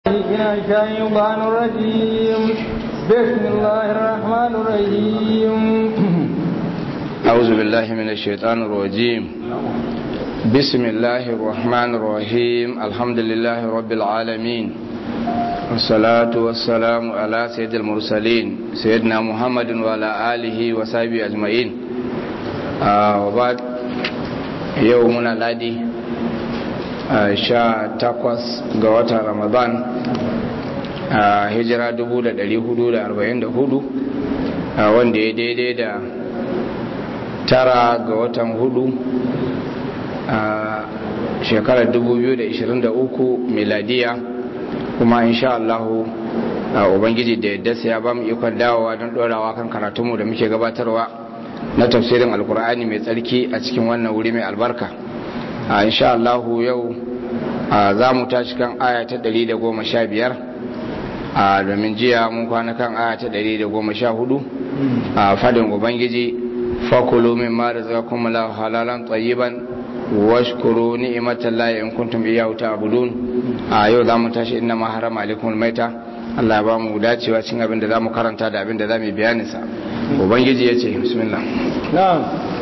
من الشيطان الرجيم بسم الله الرحمن الرحيم أعوذ بالله من الشيطان الرجيم بسم الله الرحمن الرحيم الحمد لله رب العالمين والصلاة والسلام على سيد المرسلين سيدنا محمد وعلى آله وصحبه أجمعين آه وبعد يومنا الذي sha takwas ga watan ramadan a hijira 1444 wanda ya daidai da tara ga watan hudu a shekarar 2023 miladiya kuma insha Allahu ubangiji da yadda ya ba mu ikon dawowa don dorawa kan karatunmu da muke gabatarwa na tafsirin alkur'ani mai tsarki a cikin wannan wuri mai albarka a insha Allahu yau za mu tashi kan aya ta 115 a domin jiya mun kwana kan aya ta 114 a fadin ubangiji fakulu min ma razaqakum la halalan tayyiban washkuru ni'matan la in kuntum iyyahu ta'budun a yau za mu tashi inna ma harama alaikum maita Allah ya ba mu dacewa cin abin da za mu karanta da abin da za mu bayanin sa ubangiji ya ce bismillah na'am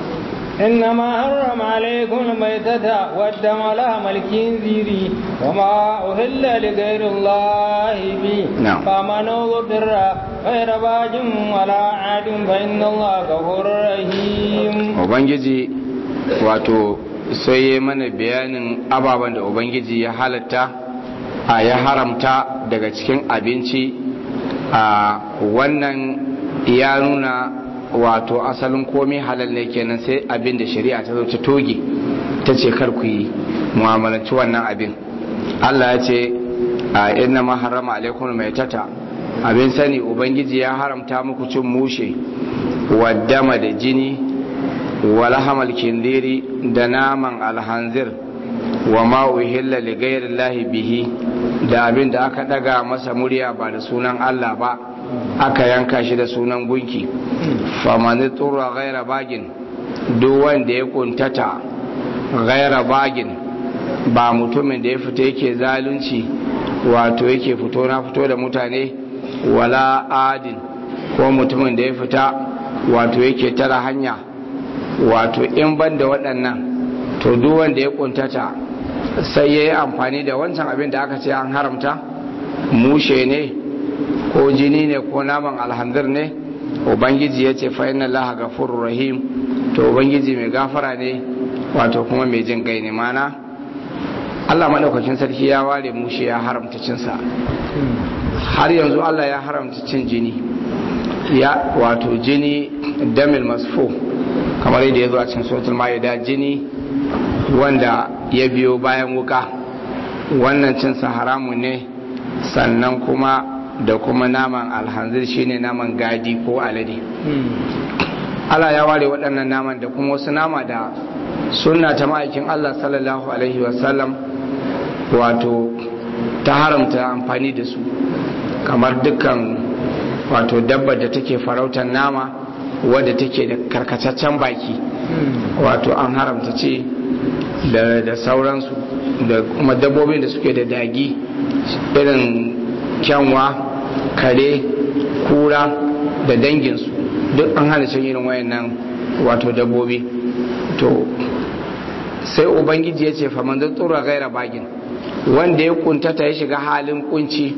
إنما حرم عليكم الميتة والدم لحم الخنزير وما أهل لغير الله به نعم. فمن اضطر غير باج ولا عاد فإن الله غفور رحيم ubangiji wato sai ya mana bayanin ababen da ubangiji ya halatta a ya haramta daga cikin abinci a wannan ya nuna wato asalin komai halal ne kenan sai abin da shari'a ta zo ta toge ta ce kar ku yi mu'amalanci wannan abin Allah ya ce a inna ma harama alaikum mai tata abin sani ubangiji ya haramta muku cin mushe waddama da jini wala hamal kindiri da naman alhanzir wa ma uhilla li ghairi bihi da abin da aka daga masa murya ba da sunan Allah ba aka yanka shi da sunan gunki famani turra gaira bagin duk wanda ya kuntata gaira bagin ba mutumin da ya fita yake zalunci wato yake fito na fito da mutane wala adin ko mutumin da ya fita wato yake tara hanya wato in ban da waɗannan to duk wanda ya kuntata sai ya yi amfani da wancan abin da aka ce an haramta mushe ne ko jini ne ko naman alhanzir ne ubangiji ya ce fa'in Allah gafurur rahim to ubangiji mai gafara ne wato kuma mai jin gai ne mana Allah maɗaukakin sarki ya ware mushe ya haramta cinsa har yanzu Allah ya haramta cin jini ya wato jini damil masfo kamar yadda ya zo a cikin suratul ma'ida jini wanda ya biyo bayan wuka wannan cinsa haramun ne sannan kuma da kuma naman alhanzir shine naman gadi ko alade Allah ya ware waɗannan naman da kuma wasu nama da sunna ta ma'aikin Allah sallallahu alaihi wasallam wato ta haramta amfani da su kamar dukkan wato dabbar da take farautar nama wadda take da karkataccen baki wato an haramta ce da sauransu da kuma dabbobin da suke da dagi irin kyanwa kare kura da danginsu duk an hana cin irin wayannan wato dabbobi to sai ubangiji ya ce faman da tsura gaira bagin wanda ya kuntata ya shiga halin kunci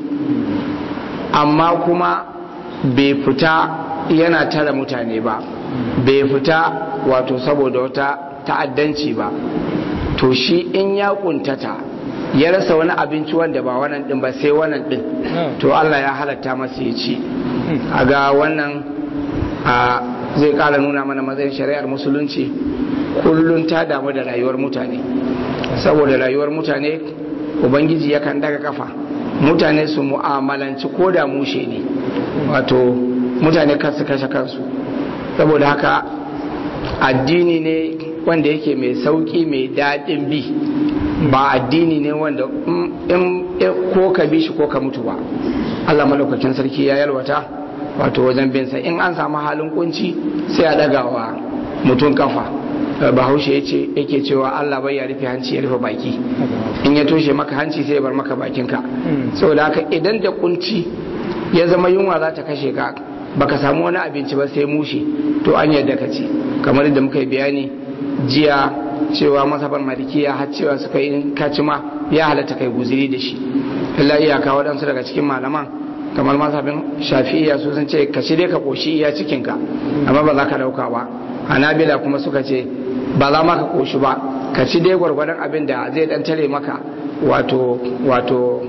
amma kuma bai fita yana tara mutane ba bai fita wato saboda wata ta'addanci ba to shi in ya kuntata ya rasa wani abinci wanda ba wannan din ba sai wannan din to Allah ya halatta masa ya ci a ga wannan a zai kara nuna mana matsayin shari'ar musulunci kullum ta damu da rayuwar mutane saboda rayuwar mutane ubangiji yakan daga kafa mutane su mu'amalanci ko da mushe ne wato mutane kansu kashe kansu saboda haka addini ne wanda yake mai sauki mai daɗin bi ba addini ne wanda in ko ka bi shi ko ka mutu ba Allah madaukakin sarki ya yalwata wato wajen binsa in an samu halin kunci sai a ɗagawa mutum kafa bahaushe ya ce yake cewa Allah bai ya rufe hanci ya rufe baki in ya toshe maka hanci sai ya bar maka bakinka saboda haka idan da kunci ya zama yunwa za ta kashe ka baka samu wani abinci ba sai mushe to an yadda ka ci kamar yadda muka yi bayani jiya cewa masabar malikiya har cewa suka yi kaci ma ya halatta kai guziri da shi illa iyaka waɗansu daga cikin malaman kamar masabin shafi'iya su sun ce ka ci dai ka koshi iya cikinka amma ba za ka ɗauka ba hanabila kuma suka ce ba za ma ka koshi ba ka ci dai gwargwadon abin da zai dan tare maka wato wato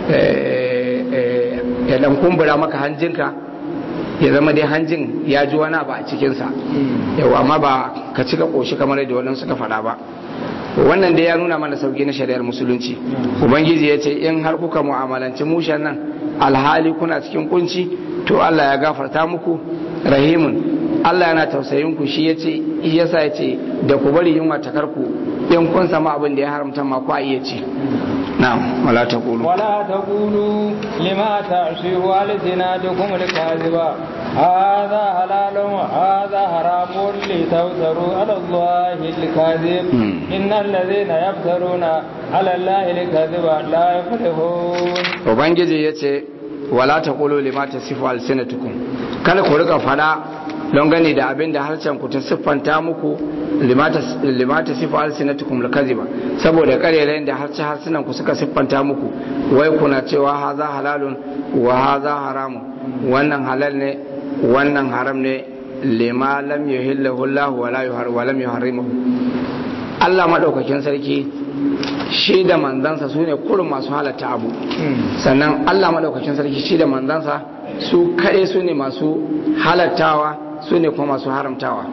ya dan kumbura maka hanjinka ya zama dai hanjin ya ji wani ba a cikinsa yau amma ba ka ci ka koshi kamar yadda wannan suka faɗa ba wannan dai ya nuna mana sauki na shari'ar musulunci ubangiji ya ce in har kuka mu'amalanci mushen nan alhali kuna cikin kunci to Allah ya gafarta muku rahimun Allah yana tausayin ku shi yace yasa yace da ku bari yunwa ta karku in kun sama abin da ya haramta ma ku a iya ci na'am wala taqulu ولا تقولوا لما تعصيه ألسنتكم الكاذبة هذا حلال وهذا حرام لتفتروا على الله الكاذب مم. إن الذين يفترون على الله الكاذب لا يفلحون ubangiji yace wala taqulu lima tasifu alsinatukum kada ku rika fada don gani da abin da harshen ku ta siffanta muku lima tasifu alsinatukum lakaziba saboda karerayen da harshe harsunan ku suka siffanta muku wai kuna cewa haza halalun wa haza haramun wannan halal ne wannan haram ne lima lam yuhillahu Allah wa la yuhar wa lam yuharrimuhu Allah madaukakin sarki shi da manzansa su ne kurin masu halatta abu sannan Allah madaukakin sarki shi da manzansa su kaɗai su ne masu halattawa su ne kuma masu haramtawa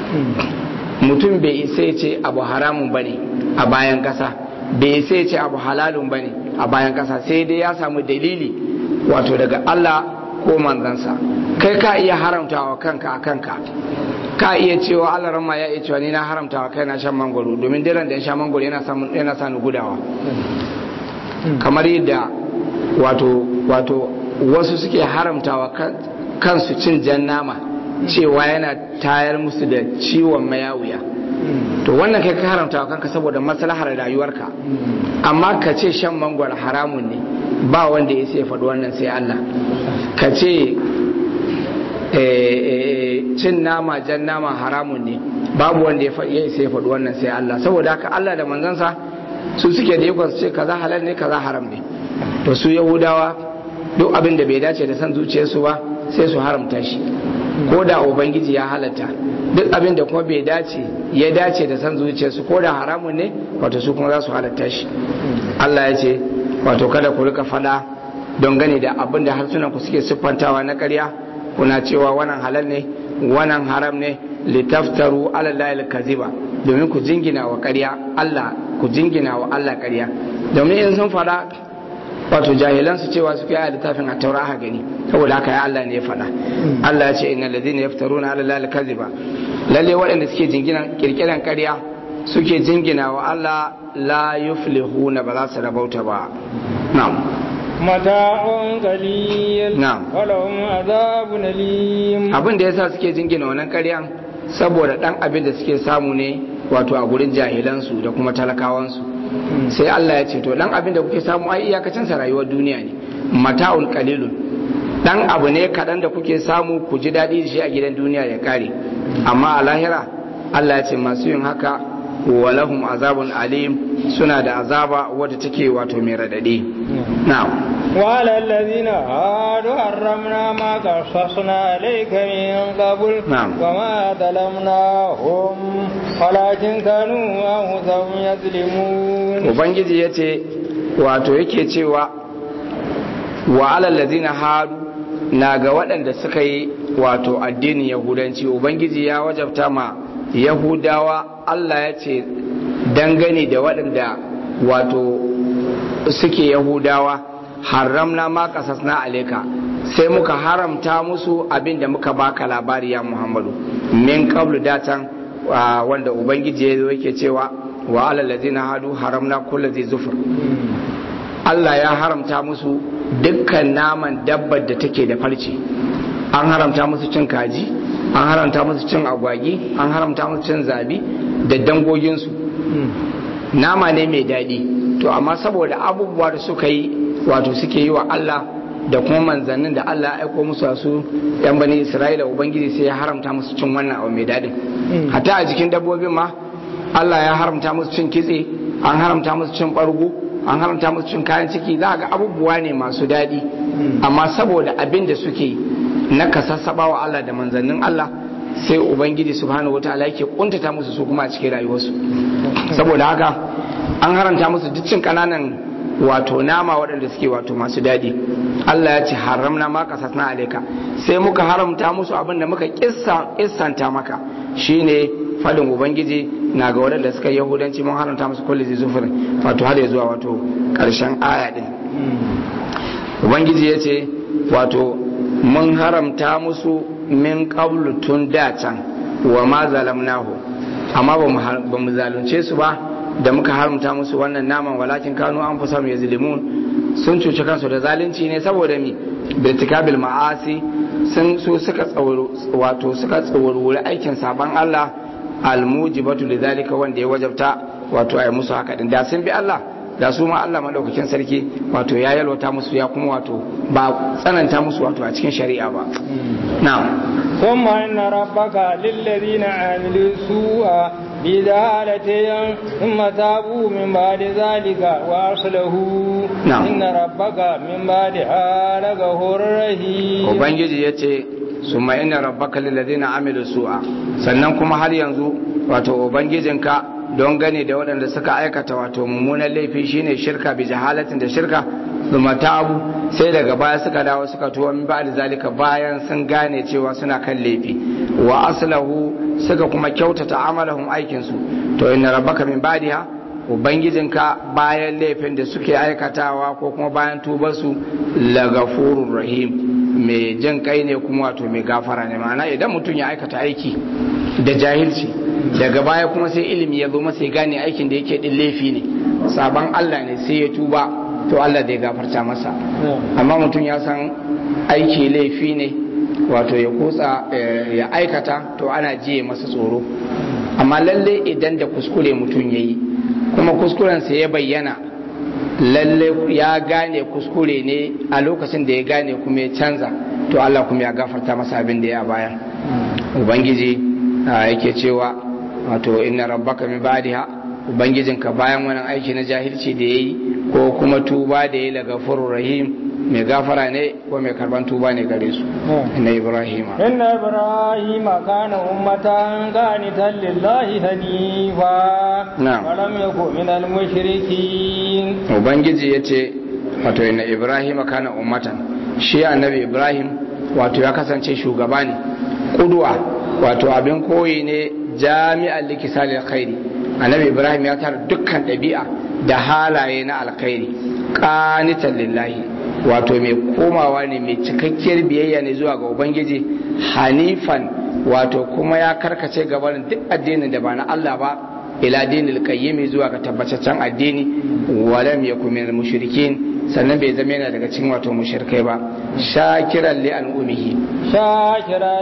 mutum bai isa ya ce abu haramun bane a bayan ƙasa bai isa ya ce abu halalun bane a bayan ƙasa sai dai ya samu dalili wato daga Allah ko manzansa kai ka iya haramtawa kanka a kanka ka iya cewa Allah rama ya iya cewa ni na haramtawa kai na shan mangwaro domin diran da ya sha mangwaro yana samun yana sa ni gudawa kamar yadda wato wato wasu suke haramtawa kan- kansu cin jan nama cewa yana tayar musu da ciwon mayawuya to wannan kai ka haramtawa kanka saboda maslahar rayuwarka amma ka ce shan mangwaro haramun ne ba wanda ya sai faɗi wannan sai Allah ka ce eh, eh, cin nama jan nama haramun ne babu wanda ya faɗi ya sai faɗi wannan sai Allah saboda haka Allah da manzansa su suke da ikon su ce kaza halal ne kaza haram ne to su yahudawa duk abin da bai dace da san zuciyarsu ba sai su haramta shi ko da ubangiji ya halatta duk abin da kuma bai dace ya dace da san zuciyarsu ko da haramun ne wato su kuma za su halatta shi Allah ya ce wato kada ku rika fada don gane da abin da harsunan ku suke siffantawa na ƙarya kuna cewa wannan halal ne wannan haram ne litaftaru ala llahi kaziba domin ku jingina wa ƙarya Allah ku jingina wa Allah ƙarya domin in sun fada wato jahilan su cewa su kai littafin a taura aka gani saboda haka ya Allah ne ya faɗa Allah ya ce innal ladina yaftaruna ala llahi kaziba lalle waɗanda suke jingina kirkiran ƙarya suke jingina wa Allah la yuflihuna ba za su rabauta ba na'am متاع قليل نعم. ولهم عذاب أليم abin da yasa suke jingina wannan ƙaryan saboda dan abin da suke samu ne wato a gurin jahilansu da kuma talakawansu sai Allah ya ce to dan abin da kuke samu ai iyakacin sa rayuwar duniya ne mata'ul qalilun dan abu ne kadan da kuke samu ku ji dadi da shi a gidan duniya ya kare amma a lahira Allah ya ce masu yin haka walahum azabun alim suna da azaba wadda take wato mai radadi na'am وعلى الذين هادوا حرمنا ما قصصنا عليك من قبل نعم. وما ظلمناهم ولكن كانوا أنفسهم يظلمون ubangiji ya ce wato yake cewa wa alallazina hadu na ga waɗanda suka yi wato addinin yahudanci ubangiji ya wajabta ma yahudawa allah ya ce dangane da waɗanda wato suke yahudawa haramna ma kasasna aleka sai muka haramta musu abin da muka baka labari ya muhammadu min qablu datan ah, wanda ubangiji ya zo yake cewa wa alal ladina hadu haramna kullu zai zufur Allah ya haramta musu dukkan naman dabbar da take da farce an haramta musu cin kaji an haramta musu cin agwagi an haramta musu cin zabi da dangoginsu nama ne mai daɗi to amma saboda abubuwa da suka yi wato suke yi wa Allah da kuma manzannin da Allah ya aiko musu su yan bani Isra'ila ubangiji sai ya haramta musu cin wannan abu mai daɗin hatta a jikin dabbobin ma Allah ya haramta musu cin kitse an haramta musu cin ɓargo an haramta musu cin kayan ciki za ga abubuwa ne masu daɗi amma saboda abin da suke na kasassaba wa Allah da manzannin Allah sai ubangiji subhanahu wataala yake kuntata musu su kuma a cikin rayuwarsu saboda haka an haramta musu duk cin kananan wato nama waɗanda suke wato masu daɗi Allah ya ce haramna ma kasasna alaika sai muka haramta musu abin da muka kissanta maka shine fadin ubangiji na ga waɗanda suka yahudanci mun haramta musu kulli zai zufurin wato har zuwa wato ƙarshen aya ɗin ubangiji ya ce wato mun haramta musu min qablu tun da can wa ma zalamnahu amma ba mu zalunce su ba da muka haramta musu wannan naman walakin kanu an fusar ya zilimun sun cuci kansu da zalunci ne saboda mi birtikabil ma'asi sun su suka wato suka tsawarwuri aikin saban Allah almujibatu lidhalika wanda ya wajabta wato ai musu haka din da sun bi Allah da su ma Allah madaukakin sarki wato ya yalwata musu ya kuma wato ba tsananta musu wato a cikin shari'a ba na'am ثم إن ربك للذين عملوا سوءا بجهالة ثم تابوا من بعد ذلك وأصلحوا نعم. إن ربك من بعدها لغفور رحيم ubangiji ya ce su ma ina rabbaka lilladina amilu su'a sannan kuma har yanzu wato ubangijinka don gane da waɗanda suka aikata wato mummunan laifi shine shirka bi jahalatin da shirka zuma tabu sai daga baya suka dawo suka tuwa min ba'da zalika bayan sun gane cewa suna kan laifi wa aslahu suka kuma kyautata amalahum aikin su to inna rabbaka min ba'diha ubangijinka bayan laifin da suke aikatawa ko kuma bayan tubarsu lagafurur rahim mai jin kai ne kuma wato mai gafara ne ma'ana idan mutum ya aikata aiki da jahilci daga baya kuma sai ilimi ya zo masa ya gane aikin da yake din laifi ne sabon Allah ne sai ya tuba to Allah zai gafarta masa amma mutum ya san aiki laifi ne wato ya kutsa ya aikata to ana jiye masa tsoro amma lalle idan da kuskure mutum ya yi kuma kuskurensa ya bayyana lalle ya gane kuskure ne a lokacin da ya gane kuma ya canza to Allah kuma ya gafarta masa abin da ya baya ubangiji yake cewa wato inna rabbaka min ba'diha ubangijinka bayan wani aiki na jahilci da yayi ko kuma tuba da yayi daga furur rahim mai gafara ne ko mai karban tuba ne gare su inna ibrahima إن إبراهيم كان أمة قانتا لله حنيفا نعم. ولم يكن من المشركين ubangiji ya ce wato inna ibrahima kana ummatan shi annabi ibrahim wato ya kasance shugaba ne kuduwa wato abin koyi ne jami'an likisali alkhairi annabi ibrahim ya tara dukkan ɗabi'a da halaye na alkhairi qanitan lillahi wato mai komawa ne mai cikakkiyar biyayya ne zuwa ga ubangiji hanifan wato kuma ya karkace gabanin duk addinin da ba na Allah ba ila dinil qayyim zuwa ga tabbataccen addini walam yakun minal mushrikin sannan bai zama yana daga cikin wato mushrikai ba shakiran li an'umihi شاكرا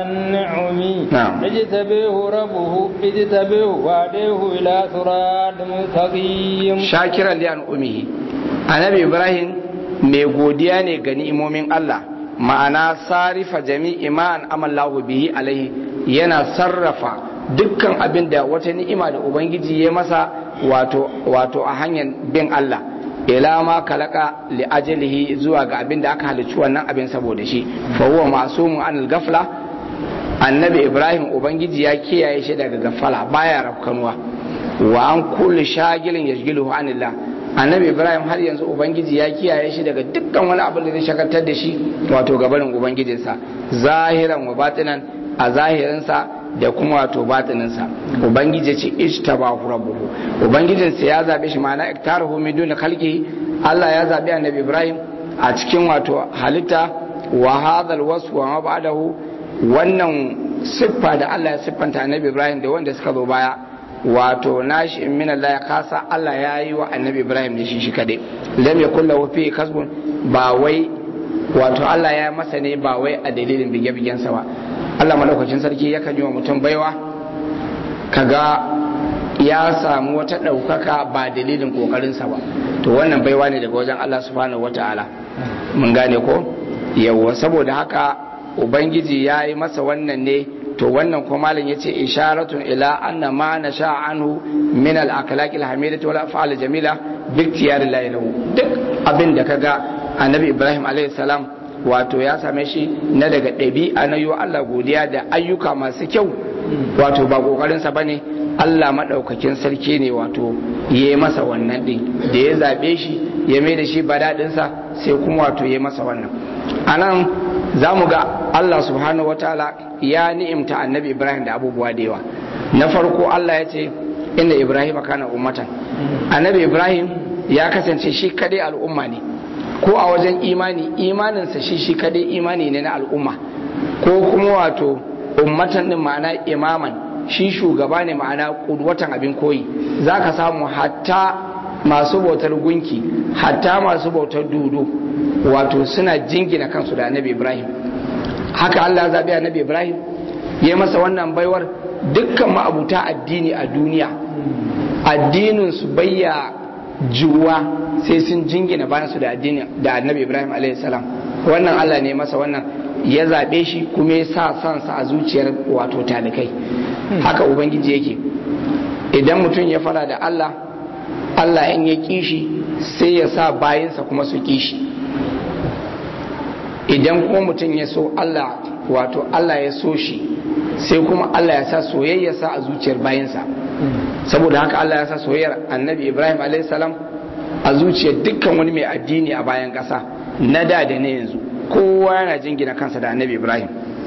لأنعمه نعم. اجتبيه ربه اجتبيه وهديه إلى صراط مستقيم shakiran li an'umihi annabi ibrahim mai godiya ne ga ni'imomin Allah ma'ana sarifa jami'i ma an amallahu bihi alaihi yana sarrafa dukkan abin da wata ni'ima da ubangiji ya masa wato wato a hanyar bin Allah ila ma kalaka li ajalihi zuwa ga abin da aka halicci wannan abin saboda shi fa huwa masumun anil gafla annabi ibrahim ubangiji ya kiyaye shi daga gafala baya rafkanuwa wa an kulli shagilin yashgiluhu anillah annabi ibrahim har yanzu ubangiji ya kiyaye shi daga dukkan wani abin da zai shagaltar da shi wato gabanin ubangijinsa zahiran wa batinan a zahirinsa da kuma wato batininsa ubangiji ce ishtabahu rabbuhu ubangijinsa ya zabe shi ma'ana iktarahu min duni khalqihi Allah ya zabi annabi ibrahim a cikin wato halitta wa hadha alwasf wa ma ba'dahu wannan siffa da Allah ya siffanta annabi ibrahim da wanda suka zo baya wato nashi in min Allah ya kasa Allah ya yi wa annabi Ibrahim ne shi shi kadai lam yakul lahu fi kasbun ba wai wato Allah ya masa ne ba wai a dalilin bige-bigen sa ba Allah madaukakin sarki yakan yi wa mutum baiwa kaga ya samu wata ɗaukaka ba dalilin ƙoƙarinsa ba to wannan baiwa ne daga wajen Allah subhanahu wata'ala mun gane ko yawwa saboda haka ubangiji ya yi masa wannan ne to wannan kuma malam yace isharatun ila anna ma nasha anhu min al akhlaq al hamidati wal af'al jamila bi ikhtiyar Allah lahu duk abin da kaga annabi Ibrahim alaihi salam wato ya same shi na daga ɗabi'a na yiwa Allah godiya da ayyuka masu kyau wato ba kokarinsa bane Allah maɗaukakin sarki ne wato ya yi masa wannan ɗin da ya zaɓe shi ya mai da shi badaɗinsa sai kuma wato ya yi masa wannan a nan za mu ga Allah subhanahu wa ta'ala ya ni'imta annabi Ibrahim da abubuwa da yawa na farko Allah ya ce inda Ibrahim kana ummatan annabi Ibrahim ya kasance shi kadai al'umma ne ko a wajen imani imaninsa shi shi kadai imani ne na al'umma ko kuma wato ummatan din ma'ana imaman shi shugaba ne ma'ana watan abin koyi za ka samu hatta masu bautar gunki hatta masu bautar dudu wato suna jingina kansu da annabi ibrahim haka allah zaɓi annabi ibrahim ya masa wannan baiwar dukkan ma'abuta addini a duniya addinin su bayya juwa sai sun jingina bayan su da addini da annabi ibrahim a.s. wannan allah ne masa wannan ya zaɓe shi kuma ya sa sansa a zuciyar wato talikai haka ubangiji yake idan mutum ya fara da Allah Allah in ya kishi sai ya sa bayansa kuma su kishi idan kuma mutum ya so Allah wato Allah ya so shi sai kuma Allah ya sa soyayyarsa a zuciyar bayansa saboda haka Allah ya sa soyayyar annabi Ibrahim a.s. a zuciyar dukkan wani mai addini a bayan ƙasa na da da na yanzu kowa yana jingina kansa da annabi Ibrahim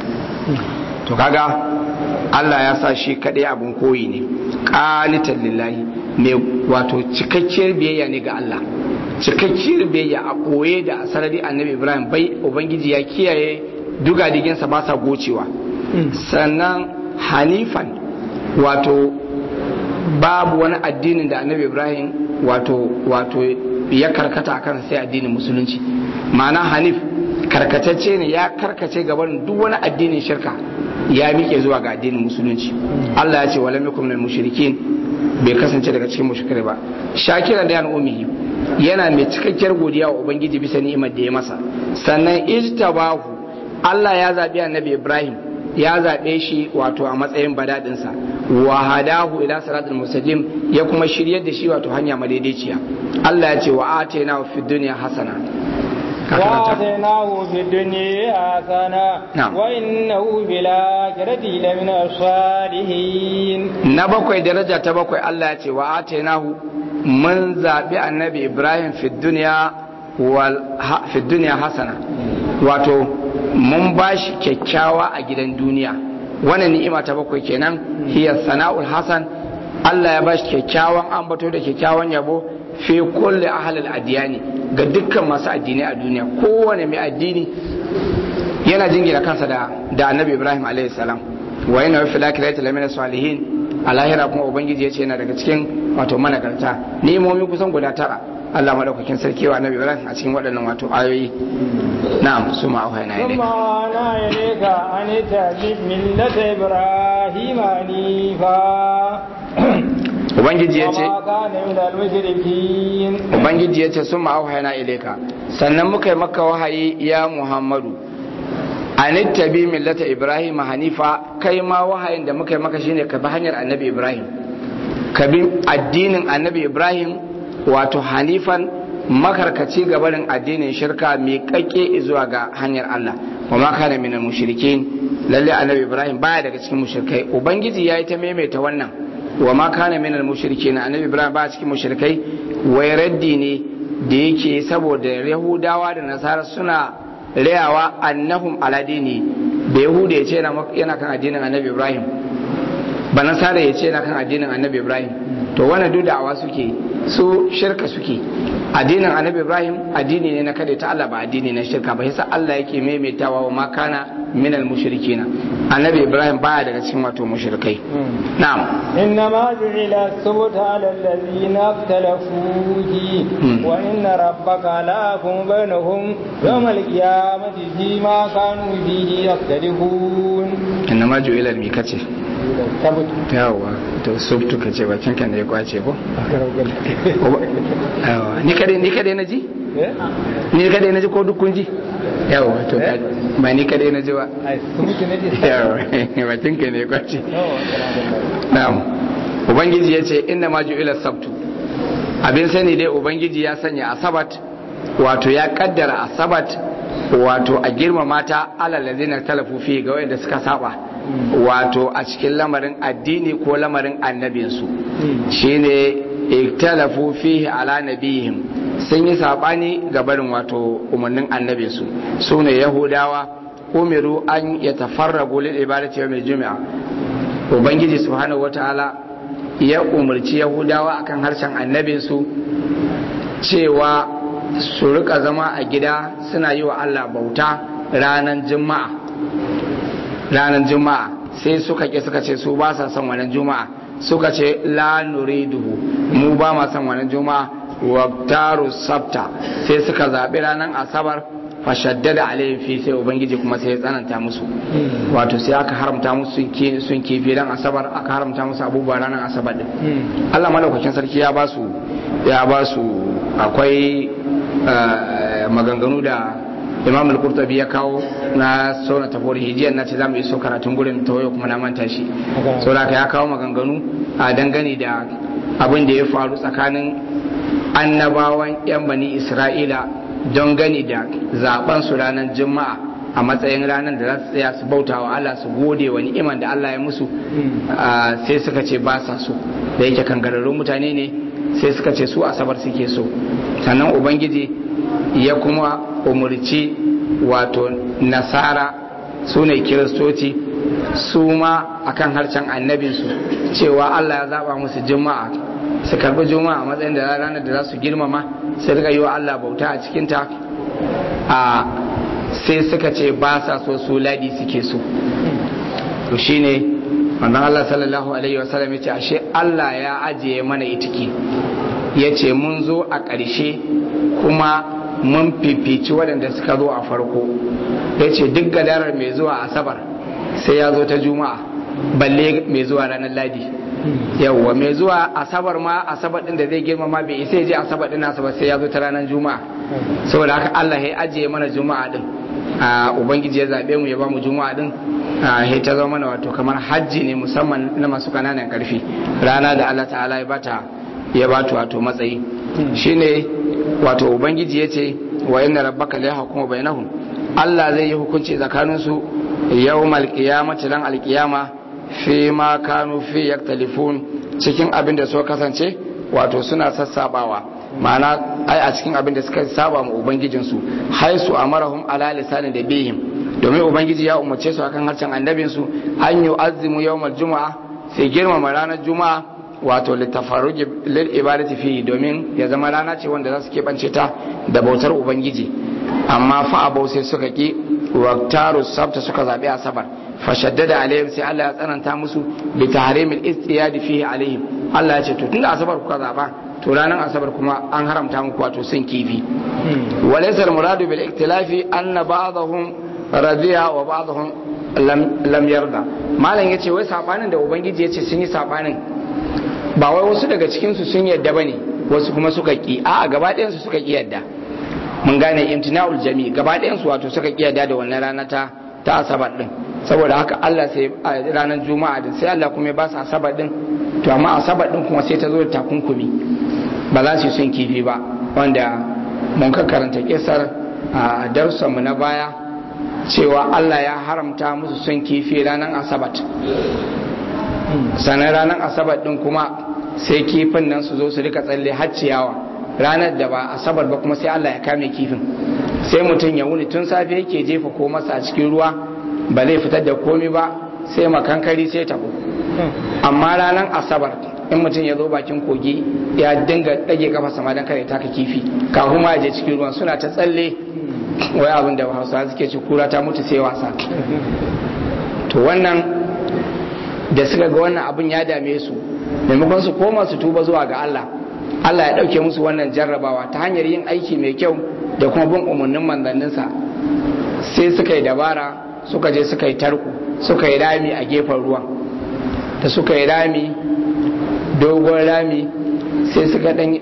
to kaga Allah ya sa shi kaɗai abin koyi ne ƙanitan lillahi mai wato cikakkiyar biyayya ne ga Allah cikakkiyar biyayya a ɓoye da a sarari annabi ibrahim bai ubangiji ya kiyaye dugadiginsa ba sa gocewa sannan hanifan wato babu wani addinin da annabi ibrahim wato wato ya karkata a kan sai addinin musulunci ma'ana hanif karkatacce ne ya karkace gaban duk wani addinin shirka ya miƙe zuwa ga addinin musulunci Allah ya ce wala mikum minal mushrikin bai kasance daga cikin mushrikai ba shakira da yan umihi yana mai cikakkiyar godiya wa ubangiji bisa ni'imar da ya masa sannan ijtabahu Allah ya zabi annabi Ibrahim ya zaɓe shi wato a matsayin badadinsa wa hadahu ila siratul mustaqim ya kuma shiryar da shi wato hanya madaidaiciya Allah ya ce wa atayna fi dunya hasana وآتيناه في الدنيا حسنة نعم. وإنه في الآخرة لمن الصالحين na bakwai daraja ta bakwai Allah ya ce wa atainahu mun zabi annabi Ibrahim fi dunya wal ha, fi dunya hasana wato mun bashi kyakkyawa a gidan duniya wannan ni'ima ta bakwai kenan hiya sana'ul hasan Allah ya bashi kyakkyawan ambato da kyakkyawan yabo fi kulli ahlil adiyani ga dukkan masu addinai a duniya kowane mai addini yana jingina kansa da da annabi Ibrahim alaihi salam wa yana fi lakirati lamina salihin a lahira kuma ubangiji ya ce yana daga cikin wato managarta ni'imomi kusan guda tara Allah madaukakin sarki wa annabi Ibrahim a cikin waɗannan wato ayoyi na'am su ma auhayna ثم ilayka أنا إليك أن تجد ملة إبراهيم حنيفا ubangiji ya ce وما كان من المشركين ubangiji ya ce sun ma auhayna ilayka sannan muka yi maka wahayi ya Muhammadu anittabi millata Ibrahim hanifa kai ma wahayin da muka yi maka shine ka bi hanyar annabi Ibrahim ka bi addinin annabi Ibrahim wato hanifan makarkaci gabanin addinin shirka mai kakke zuwa ga hanyar Allah wa ma kana minal mushrikin lalle annabi Ibrahim baya daga cikin mushrikai ubangiji yayi ta maimaita wannan wa ma kana minal mushrikin annabi Ibrahim baya cikin mushrikai wai raddi ne da yake saboda Yahudawa da Nasara suna rayawa annahum ala dini da Yahuda ya ce yana kan addinin annabi Ibrahim ba nasara ya ce na kan addinin annabi ibrahim to wannan duk da'awa suke su shirka suke addinin annabi ibrahim addini ne na kada ta Allah ba addini na shirka ba yasa Allah yake maimaitawa wa makana min al-mushrikina annabi ibrahim baya daga cikin wato mushrikai na'am إنما جعل السبت على الذين اختلفوا فيه وإن ربك ليحكم بينهم يوم القيامة فيما كانوا فيه يختلفون innama ju'ila mi kace yawa to subtu kace bakin kan da ya kwace ko yawa ni kadai ni kadai naji ni kadai naji ko duk kun ji yawa to ba ni kadai naji ba yawa bakin kan da ya kwace na'am ubangiji yace inna ma ju'ila sabtu abin sani dai ubangiji ya sanya asabat wato ya kaddara asabat wato a girmama ta alalazina talafu fi ga wanda suka saba wato a cikin lamarin addini ko lamarin annabinsu shine iktalafu fihi ala nabihim sun yi sabani ga barin wato umarnin annabinsu su ne yahudawa umiru an ya tafarragu lil ibadati yawmil juma'a ubangiji subhanahu wataala ya umarci yahudawa akan harshen annabinsu cewa su rika zama a gida suna yi wa Allah bauta ranar juma'a ranar juma'a sai suka ke suka ce su ba sa son wannan juma'a suka ce la nuriduhu mu ba ma son wannan juma'a wa taru sabta sai suka zaɓi ranar asabar fashaddada alayhim fi sai ubangiji kuma sai ya tsananta musu wato sai aka haramta musu sun kifi ran asabar aka haramta musu abubuwa ranar asabar din Allah malaukakin sarki ya ba su ya ba su akwai maganganu da imam al-qurtubi ya kawo na sauna tafori hijiyar na ce za mu iso karatun gurin tawayo kuma na manta shi saboda ya kawo maganganu a dangane da abin da ya faru tsakanin annabawan yan bani isra'ila don gani da zaben su ranar juma'a a matsayin ranar da za su tsaya su bauta wa Allah su gode wa ni'iman da Allah ya musu sai suka ce ba sa so da yake kangararrun mutane ne sai suka ce su asabar suke so sannan ubangiji ya kuma umarci wato nasara su ne kiristoci su ma akan harshen annabinsu cewa Allah ya zaba musu juma'a su karbi juma'a a matsayin da ranar da za su girmama su riga yi wa Allah bauta a cikinta a sai suka ce ba sa so su ladi suke so to shine wannan Allah sallallahu alaihi wasallam ya ce ashe Allah ya ajiye mana itiki ya ce mun zo a ƙarshe kuma mun fifici waɗanda suka zo a farko ya ce duk gadarar mai zuwa asabar sai ya zo ta juma'a balle mai zuwa ranar ladi yawwa mai zuwa asabar ma asabar ɗin da zai girmama bai isa ya je asabar ɗin asabar sai ya zo ta ranar juma'a saboda haka Allah ya ajiye mana juma'a ɗin a ubangiji ya zaɓe mu ya ba mu juma'a ɗin a ta zama mana wato kamar hajji ne musamman na masu kananan karfi rana da Allah ta'ala ya bata ya bata wato matsayi shine wato ubangiji ya ce wa inna rabbaka la yahkumu bainahum Allah zai yi hukunci tsakanin su yawmal qiyamati ran alqiyama fi ma kanu fi yaktalifun cikin abin da suka kasance wato suna sassabawa ma'ana ai a cikin abin da suka saba mu ubangijinsu haisu amarahum ala lisanin da bihim domin ubangiji ya umarce su akan harshen annabinsu an yi azimu yawmal juma'a sai girmama ranar juma'a wato littafaruji lil ibadati fi domin ya zama rana ce wanda za su keɓance ta da bautar ubangiji amma fa abau sai suka ki waktaru sabta suka zaɓi asabar fashaddada alaihim sai Allah ya tsananta musu bi tahrimil istiyadi fihi alaihim Allah ya ce to tunda asabar kuka zaba to ranar asabar kuma an haramta muku wato sun kifi walaysa muradu bil iktilafi anna ba'dahum radiya wa ba'dahum lam lam yarda malam yace wai sabanin da ubangiji yace sun yi sabanin ba wai wasu daga cikin su sun yadda bane wasu kuma suka ki a gaba ɗayan su suka ki yadda mun gane imtina'ul jami gaba ɗayan su wato suka ki yadda da wannan rana ta ta asabar din saboda haka Allah sai a ranar juma'a din sai Allah kuma ya ba su asabar din to amma asabar din kuma sai ta zo da takunkumi ba za su yi son kifi ba wanda mun ka karanta kisar a darussanmu na baya cewa Allah ya haramta musu son kifi ranar asabat sannan ranar asabar din kuma sai kifin nan su zo su rika tsalle har ciyawa ranar da ba asabar ba kuma sai Allah ya kame kifin sai mutum ya wuni tun safe yake jefa ko masa a cikin ruwa ba zai fitar da komi ba sai makankari sai tabo amma ranar asabar in mutum ya zo bakin kogi ya dinga ɗage kafa sama don kare taka kifi kafin ma je cikin ruwan suna ta tsalle wai abin da hausa suke ci kura ta mutu sai wasa to wannan da suka ga wannan abin ya dame su maimakon su koma su tuba zuwa ga Allah Allah ya ɗauke musu wannan jarrabawa ta hanyar yin aiki mai kyau da kuma bin umarnin manzanninsa sai suka yi dabara suka je suka yi tarko suka yi rami a gefen ruwan da suka yi rami dogon rami sai suka ɗan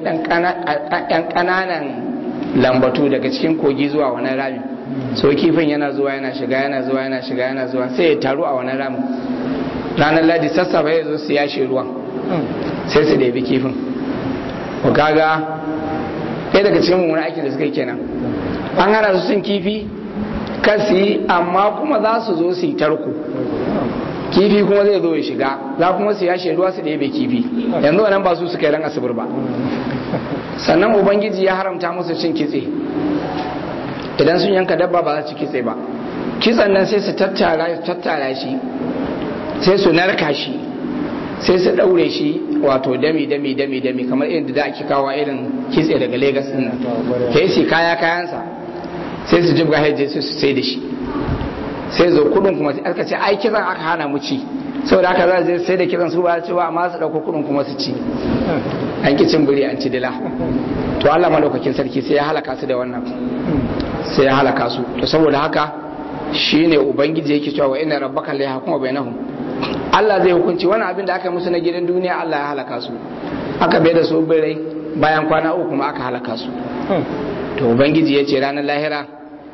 ƙananan lambatu daga cikin kogi zuwa wani rami so kifin yana zuwa yana shiga yana zuwa yana shiga yana zuwa sai ya taru a wani rami ranar ladi sassafe ya zo su yashe ruwan sai su ɗebi kifin ku kaga ɗaya daga cikin mummunan aikin da suka yi kenan an hana su cin kifi kan su yi amma kuma za su zo su yi tarko kifi kuma zai zo ya shiga za kuma su yashe ruwa su ɗebe kifi yanzu wannan ba su suka yi ran asibir ba sannan ubangiji ya haramta musu cin kitse idan sun yanka dabba ba za su kitse ba kitsen nan sai su tattara shi sai su narka shi sai su daure shi wato dami dami dami dami kamar irin da ake kawo irin kitse daga Legas din nan sai su kaya kayansa sai su jibga haije sai su sai da shi sai zo kudin kuma aka ce ai kitsan aka hana mu ci saboda haka za su sai da kitsan su ba ci ba amma su dauko kudin kuma su ci an ki cin biri an ci dila to Allah madaukakin sarki sai ya halaka su da wannan sai ya halaka su to saboda haka shine ubangiji yake cewa wa inna rabbaka la yahkumu bainahum Allah zai hukunci wani abin da aka musu na gidan duniya Allah ya halaka su aka bai da su birai bayan kwana uku kuma aka halaka su to ubangiji ya ce ranar lahira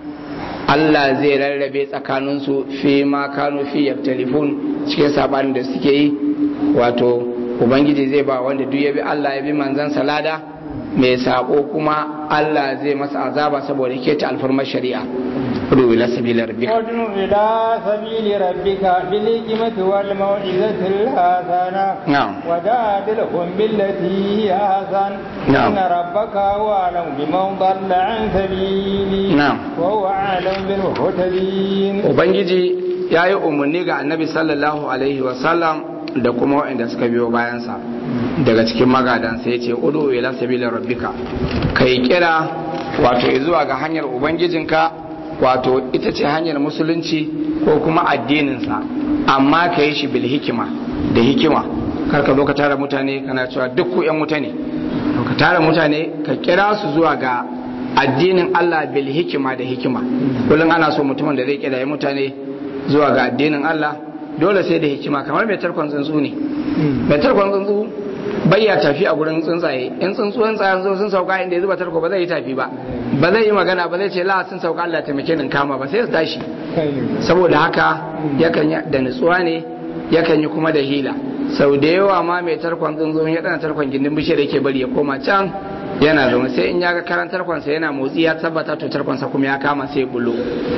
Allah zai rarrabe tsakaninsu fi ma kanu fi yaftalifun cikin sabanin da suke yi wato ubangiji zai ba wanda duk ya bi Allah ya bi manzan salada mai sabo kuma Allah zai masa azaba saboda keta alfarmar shari'a ادعو إلى سبيل ربك ادعو إلى سبيل ربك بالحكمة والموعظة الحسنة نعم وجادلهم بالتي هي أحسن نعم. إن ربك هو أعلم بمن ضل عن سبيله نعم. وهو أعلم بالمهتدين ubangiji ya yi umarni ga annabi sallallahu alaihi wasallam da kuma waɗanda suka biyo bayansa daga cikin magadansa ya ce udu ila sabilin rabbika ka yi kira wato zuwa ga hanyar ubangijinka wato ita ce hanyar musulunci ko kuma addininsa amma ka yi shi bil hikima da hikima kar ka zo ka tara mutane kana cewa duk ku yan wuta ne to ka tara mutane ka kira su zuwa ga addinin Allah bil hikima da hikima kullum ana so mutumin da zai kira mutane zuwa ga addinin Allah dole sai da hikima kamar mai tarkon tsuntsu ne mai tarkon tsuntsu bai ya tafi a gurin tsuntsaye in tsuntsuwan tsayen zo sun sauka inda ya zuba tarko ba zai yi tafi ba ba zai yi magana ba zai ce la sun sauka Allah taimake ni kama ba sai su tashi saboda haka yakan yi da nutsuwa ne yakan yi kuma da hila sau da yawa ma mai tarkon tsuntsu ya dana tarkon gindin bishiyar yake bari ya koma can yana zaune sai in ya ga karan tarkonsa yana motsi ya tabbata to tarkonsa kuma ya kama sai bulo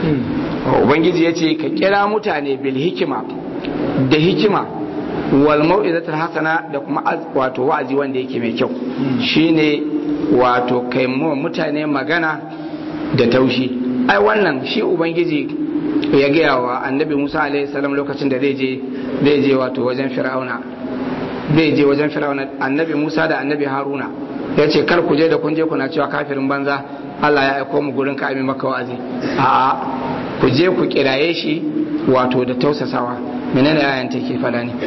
ubangiji ya ce ka kira mutane bil hikima da hikima wal mau'izatul hasana da kuma wato wa'azi wanda yake mai kyau shine wato kai mu mutane magana da taushi ai wannan shi ubangiji ya gaya wa annabi Musa alaihi salam lokacin da zai je zai je wato wajen fir'auna zai je wajen fir'auna annabi Musa da annabi Haruna ya ce kar ku je da kun je kuna cewa kafirin banza Allah ya aiko mu gurin ka ami maka wa'azi a'a ku je ku kiraye shi wato da tausasawa menene ayan take fada ne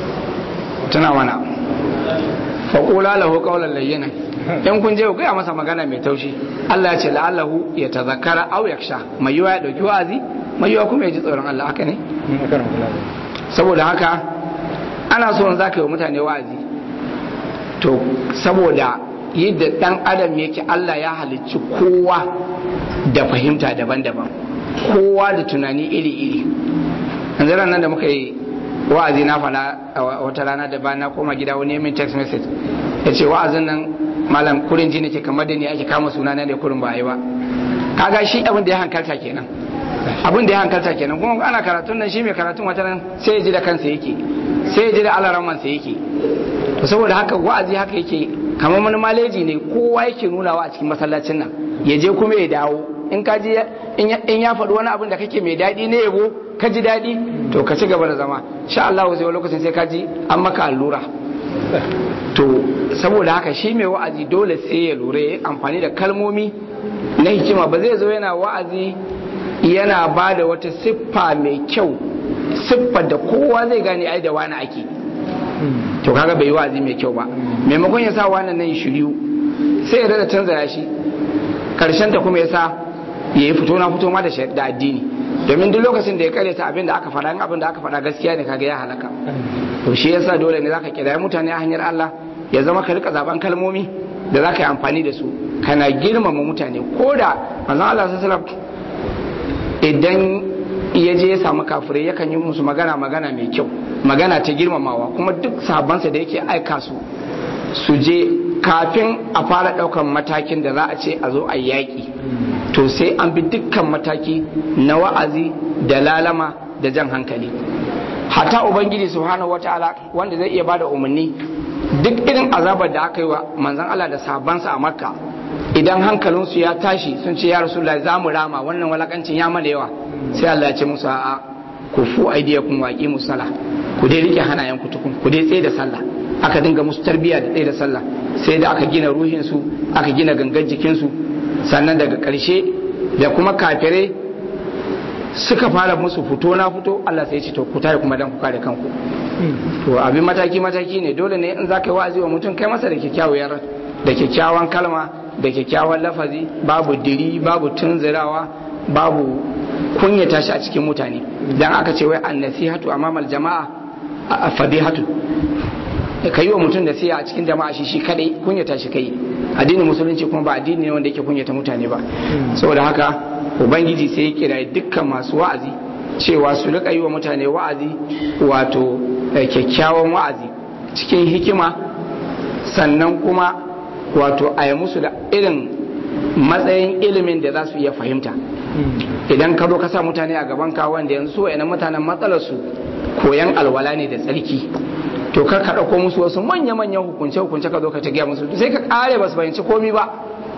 tana mana fa qula lahu qawlan layyinan in kun je ku gaya masa magana mai taushi Allah ya ce la'allahu ya tazakkara aw yaksha mai yiwa ya dauki wa'azi mai yiwa kuma ya ji tsoron Allah haka ne saboda haka ana so za ka yi wa mutane wa'azi to saboda yadda dan adam yake Allah ya halicci kowa da fahimta daban-daban kowa da tunani iri-iri yanzu nan da muka yi wa'azi na fada a wata rana da ba na koma gida wani min text message ya ce wa'azin nan malam kurin ji nake kamar da ni ake kama suna na ne kurin ba a yi ba kaga shi abin da ya hankalta kenan abin da ya hankalta kenan kuma ana karatun nan shi mai karatun wata nan sai ya ji da kansa yake sai ya ji da alaramansa yake to saboda haka wa'azi haka yake kamar wani maleji ne kowa yake nunawa a cikin masallacin nan ya je kuma ya dawo in ka ji in ya faɗi wani abin da kake mai daɗi ne yabo ka ji daɗi to ka ci gaba da zama sha Allah zai lokacin sai ka ji an maka allura to saboda haka shi mai wa'azi dole sai ya lura ya amfani da kalmomi na hikima ba zai zo yana wa'azi yana ba da wata siffa mai kyau siffar da kowa zai gane ai da wani ake to kaga bai yi wa'azi mai kyau ba maimakon ya sa wannan nan shiryu sai ya rada canza ya shi karshen ta kuma ya sa ya yi fito na fito ma da da addini domin duk lokacin da ya karyata abin da aka faɗa abin da aka faɗa gaskiya ne kaga ya halaka to shi yasa dole ne zaka kira mutane a hanyar Allah ya zama ka rika zaben kalmomi da zaka yi amfani da su kana girmama mutane ko da manzon Allah sallallahu idan ya je ya samu kafirai yakan yi musu magana magana mai kyau magana ta girmamawa kuma duk sabansa da yake aika su su je kafin a fara daukan matakin da za a ce a zo a yaƙi to sai an bi dukkan mataki na wa'azi da lalama da jan hankali hata ubangiji subhanahu wataala wanda zai iya bada umarni duk irin azabar da aka yi wa manzon Allah da sabansa a makka idan hankalinsu ya tashi sun ce ya rasulullah za mu rama wannan walakancin ya mana yawa sai Allah ya ce musu a'a ku fu aidiyakum wa aqimus sala ku dai rike hanayen ku tukun ku dai tsaye da sallah aka dinga musu tarbiyya da tsaye da sallah sai da aka gina ruhin su aka gina gangan jikin su sannan daga ƙarshe da kuma kafirai suka fara musu fito na fito Allah sai ya ce to ku tare kuma dan ku kare kanku to abin mataki mataki ne dole ne in za ka yi wa'azi wa mutum kai masa da kyakkyawar da kyakkyawan kalma da kyakkyawan lafazi babu diri babu tunzirawa babu kunyata shi a cikin mutane dan aka ce wai annasihatu amamal jama'a fadihatu ka yi wa mutum da siya a cikin jama'a shi shi kadai kunyata shi kai addinin musulunci kuma ba addini ne wanda yake kunyata mutane ba saboda haka ubangiji sai ya kira dukkan masu wa'azi cewa su rika yi wa mutane wa'azi wato kyakkyawan wa'azi cikin hikima sannan kuma wato a yi musu da irin matsayin ilimin da za su iya fahimta idan ka zo ka sa mutane a gaban ka wanda yanzu wa'annan mutanen matsalar su koyan alwala ne da tsarki to kar ka ɗauko musu wasu manya-manyan hukunce-hukunce ka zo ka gaya musu sai ka ƙare ba su fahimci komi ba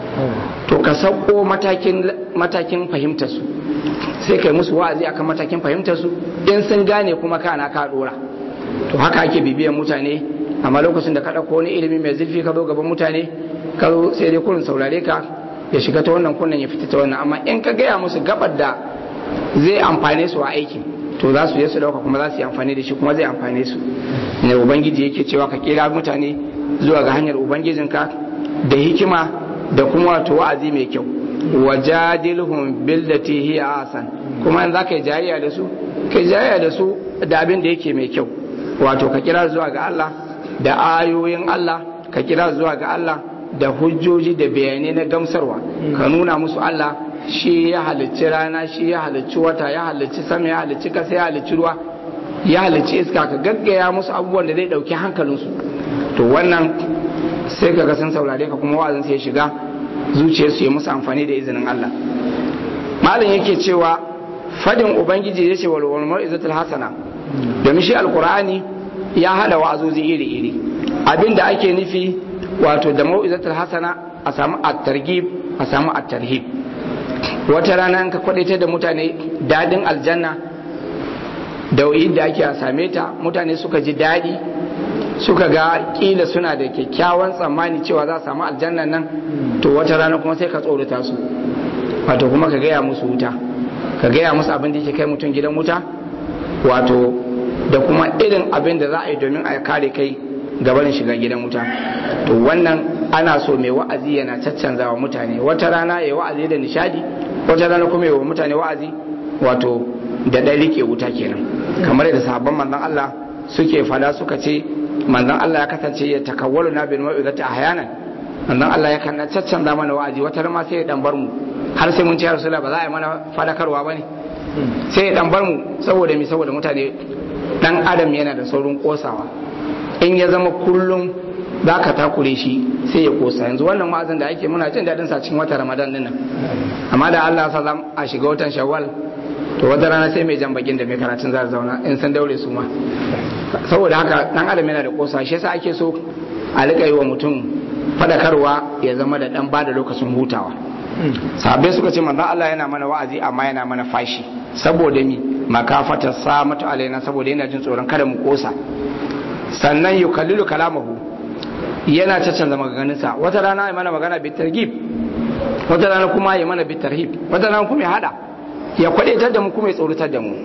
to ka sauko matakin fahimtar su sai kai musu wa'azi akan matakin fahimtar su in sun gane kuma kana ka dora to haka ake bibiyan mutane amma lokacin da ka ɗauko wani ilimi mai zurfi ka zo gaban mutane ka zo sai dai kurin saurare ka ya shiga ta wannan kunnen ya fita ta wannan amma in ka gaya musu gabar da zai amfane su a aikin to za su je su dauka kuma za su yi amfani da shi kuma zai amfane su ne ubangiji yake cewa ka kira mutane zuwa ga hanyar ubangijinka da hikima da kuma wato wa'azi mai kyau wajadilhum billati hiya asan kuma in zaka yi jayayya da su kai jayayya da su da abin da yake mai kyau wato ka kira zuwa ga Allah da ayoyin Allah ka kira zuwa ga Allah da hujjoji da bayanai na gamsarwa ka nuna musu Allah shi ya halicci rana shi ya halicci wata ya halicci sama ya halicci kasa ya halicci ruwa ya halicci iska ka gaggaya musu abubuwan da zai dauki hankalinsu to wannan sai ka ga sun saurare ka kuma wa'azin sai ya shiga zuciyarsu ya musu amfani da izinin Allah malam yake cewa fadin ubangiji ya ce wal wal izatul hasana domin shi alqur'ani ya hada wa'azozi iri iri abinda ake nufi wato da mau'izatul hasana a samu at-targhib a samu at-tarhib wata rana ka kwadaita da mutane dadin aljanna da da ake a same ta mutane suka ji dadi suka ga kila suna da kyakkyawan tsammani cewa za a samu aljannan nan to wata rana kuma sai ka tsorata su wato kuma ka gaya musu wuta ka gaya musu abin da yake kai mutum gidan wuta wato da kuma irin abin da za a yi domin a kare kai gabanin shiga gidan wuta to wannan ana so mai wa'azi yana caccanza wa mutane wata rana ya wa'azi da nishadi wata rana kuma ya wa mutane wa'azi wato da ɗan rike wuta kenan kamar yadda sahabban manzon Allah suke fada suka ce manzon Allah ya kasance ya takawwalu na bil mau'izati ahyanan manzon Allah ya kan caccanza mana wa'azi wata rana sai ya dan bar mu har sai mun ce rasulullah ba za a yi mana fadakarwa bane sai ya dan bar mu saboda mi saboda mutane dan adam yana da saurin kosawa in ya zama kullum za ka takure shi sai ya kosa yanzu wannan wa'azin da ake muna jin daɗin sa cikin wata ramadan dinnan amma da Allah sa zam a shiga watan shawwal to wata rana sai mai jan bakin da mai karatun za zauna in san daure su ma saboda haka dan adam yana da kosa shi yasa ake so a rika yi wa mutum fadakarwa ya zama da dan bada lokacin hutawa sahabbai suka ce manzon Allah yana mana wa'azi amma yana mana fashi saboda mi makafata samatu alaina saboda yana jin tsoron kada mu kosa sannan yukallilu kalamahu yana caccanza maganganunsa wata rana ya mana magana bi targib wata rana kuma ya mana bitarhib wata rana kuma ya hada ya kwadaitar da mu kuma ya tsoratar da mu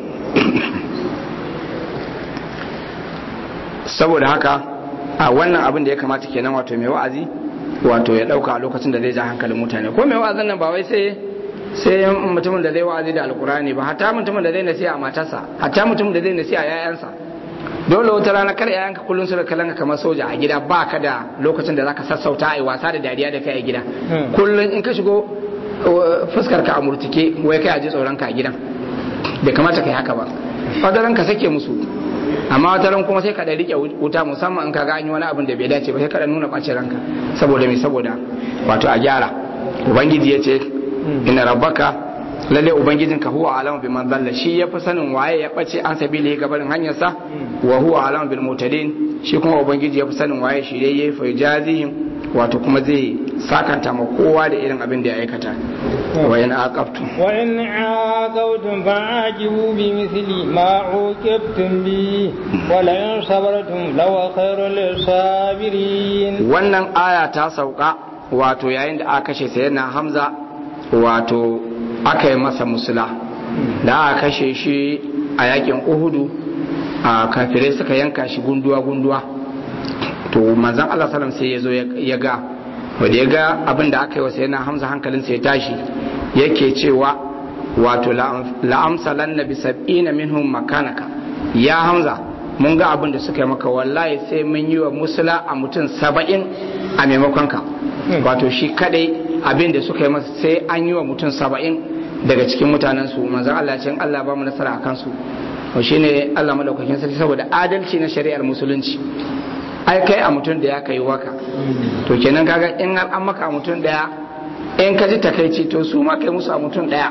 saboda haka a wannan abin da ya kamata kenan wato mai wa'azi wato ya dauka a lokacin da zai ja hankalin mutane ko mai wa'azin nan ba wai sai sai mutumin da zai wa'azi da alkurani ba hatta mutumin da zai nasiha a matarsa hatta mutumin da zai nasiha a yayansa dole wata rana kar yayanka kullun su da kalanka kamar soja a gida ba ka da lokacin da zaka sassauta ai wasa da dariya da kai a gida kullun in ka shigo fuskar ka a murtuke wai kai a ji tsoron ka a gidan bai kamata kai haka ba fadaran ka sake musu amma wata ran kuma sai ka da rike wuta musamman in ka ga an yi wani abin da bai dace ba sai ka da nuna bacin ranka saboda me saboda wato a gyara ubangiji ya ce inna rabbaka lalle ubangijinka huwa alamu bi man dalla shi yafi sanin waye ya bace an sabili gabarin hanyarsa wa huwa alamu bil mutadin shi kuma ubangiji yafi sanin waye shirye fa jazihim wato kuma zai sakanta ma kowa da irin abin da ya aikata wa in aqabtum wa in aqabtum fa'ajibu bi mithli ma uqibtum bi wa la in sabartum law khairul lisabirin wannan aya ta sauka wato yayin da aka kashe sayyidina Hamza wato aka yi masa musula da aka kashe shi a yakin uhudu a kafirai suka yanka shi gunduwa-gunduwa to manzan Allah salam sai ya zo ya ga wadda ya ga abin da aka yi wasa yana hamza hankalinsa ya tashi yake cewa wato la'amsalan na bisab'ina minhum makanaka ya hamza mun ga abin da suka yi maka wallahi sai mun yi wa musula a mutum saba'in a maimakon ka wato shi kadai abin da suka yi masa sai an yi wa mutum saba'in daga cikin mutanen su manzan Allah ce Allah ba mu nasara a kansu to shine Allah madaukakin sarki saboda adalci na shari'ar musulunci ai kai a mutum da ya kai waka to kenan kaga in an maka a mutum daya in ka ji takaici to su ma kai musu a mutum daya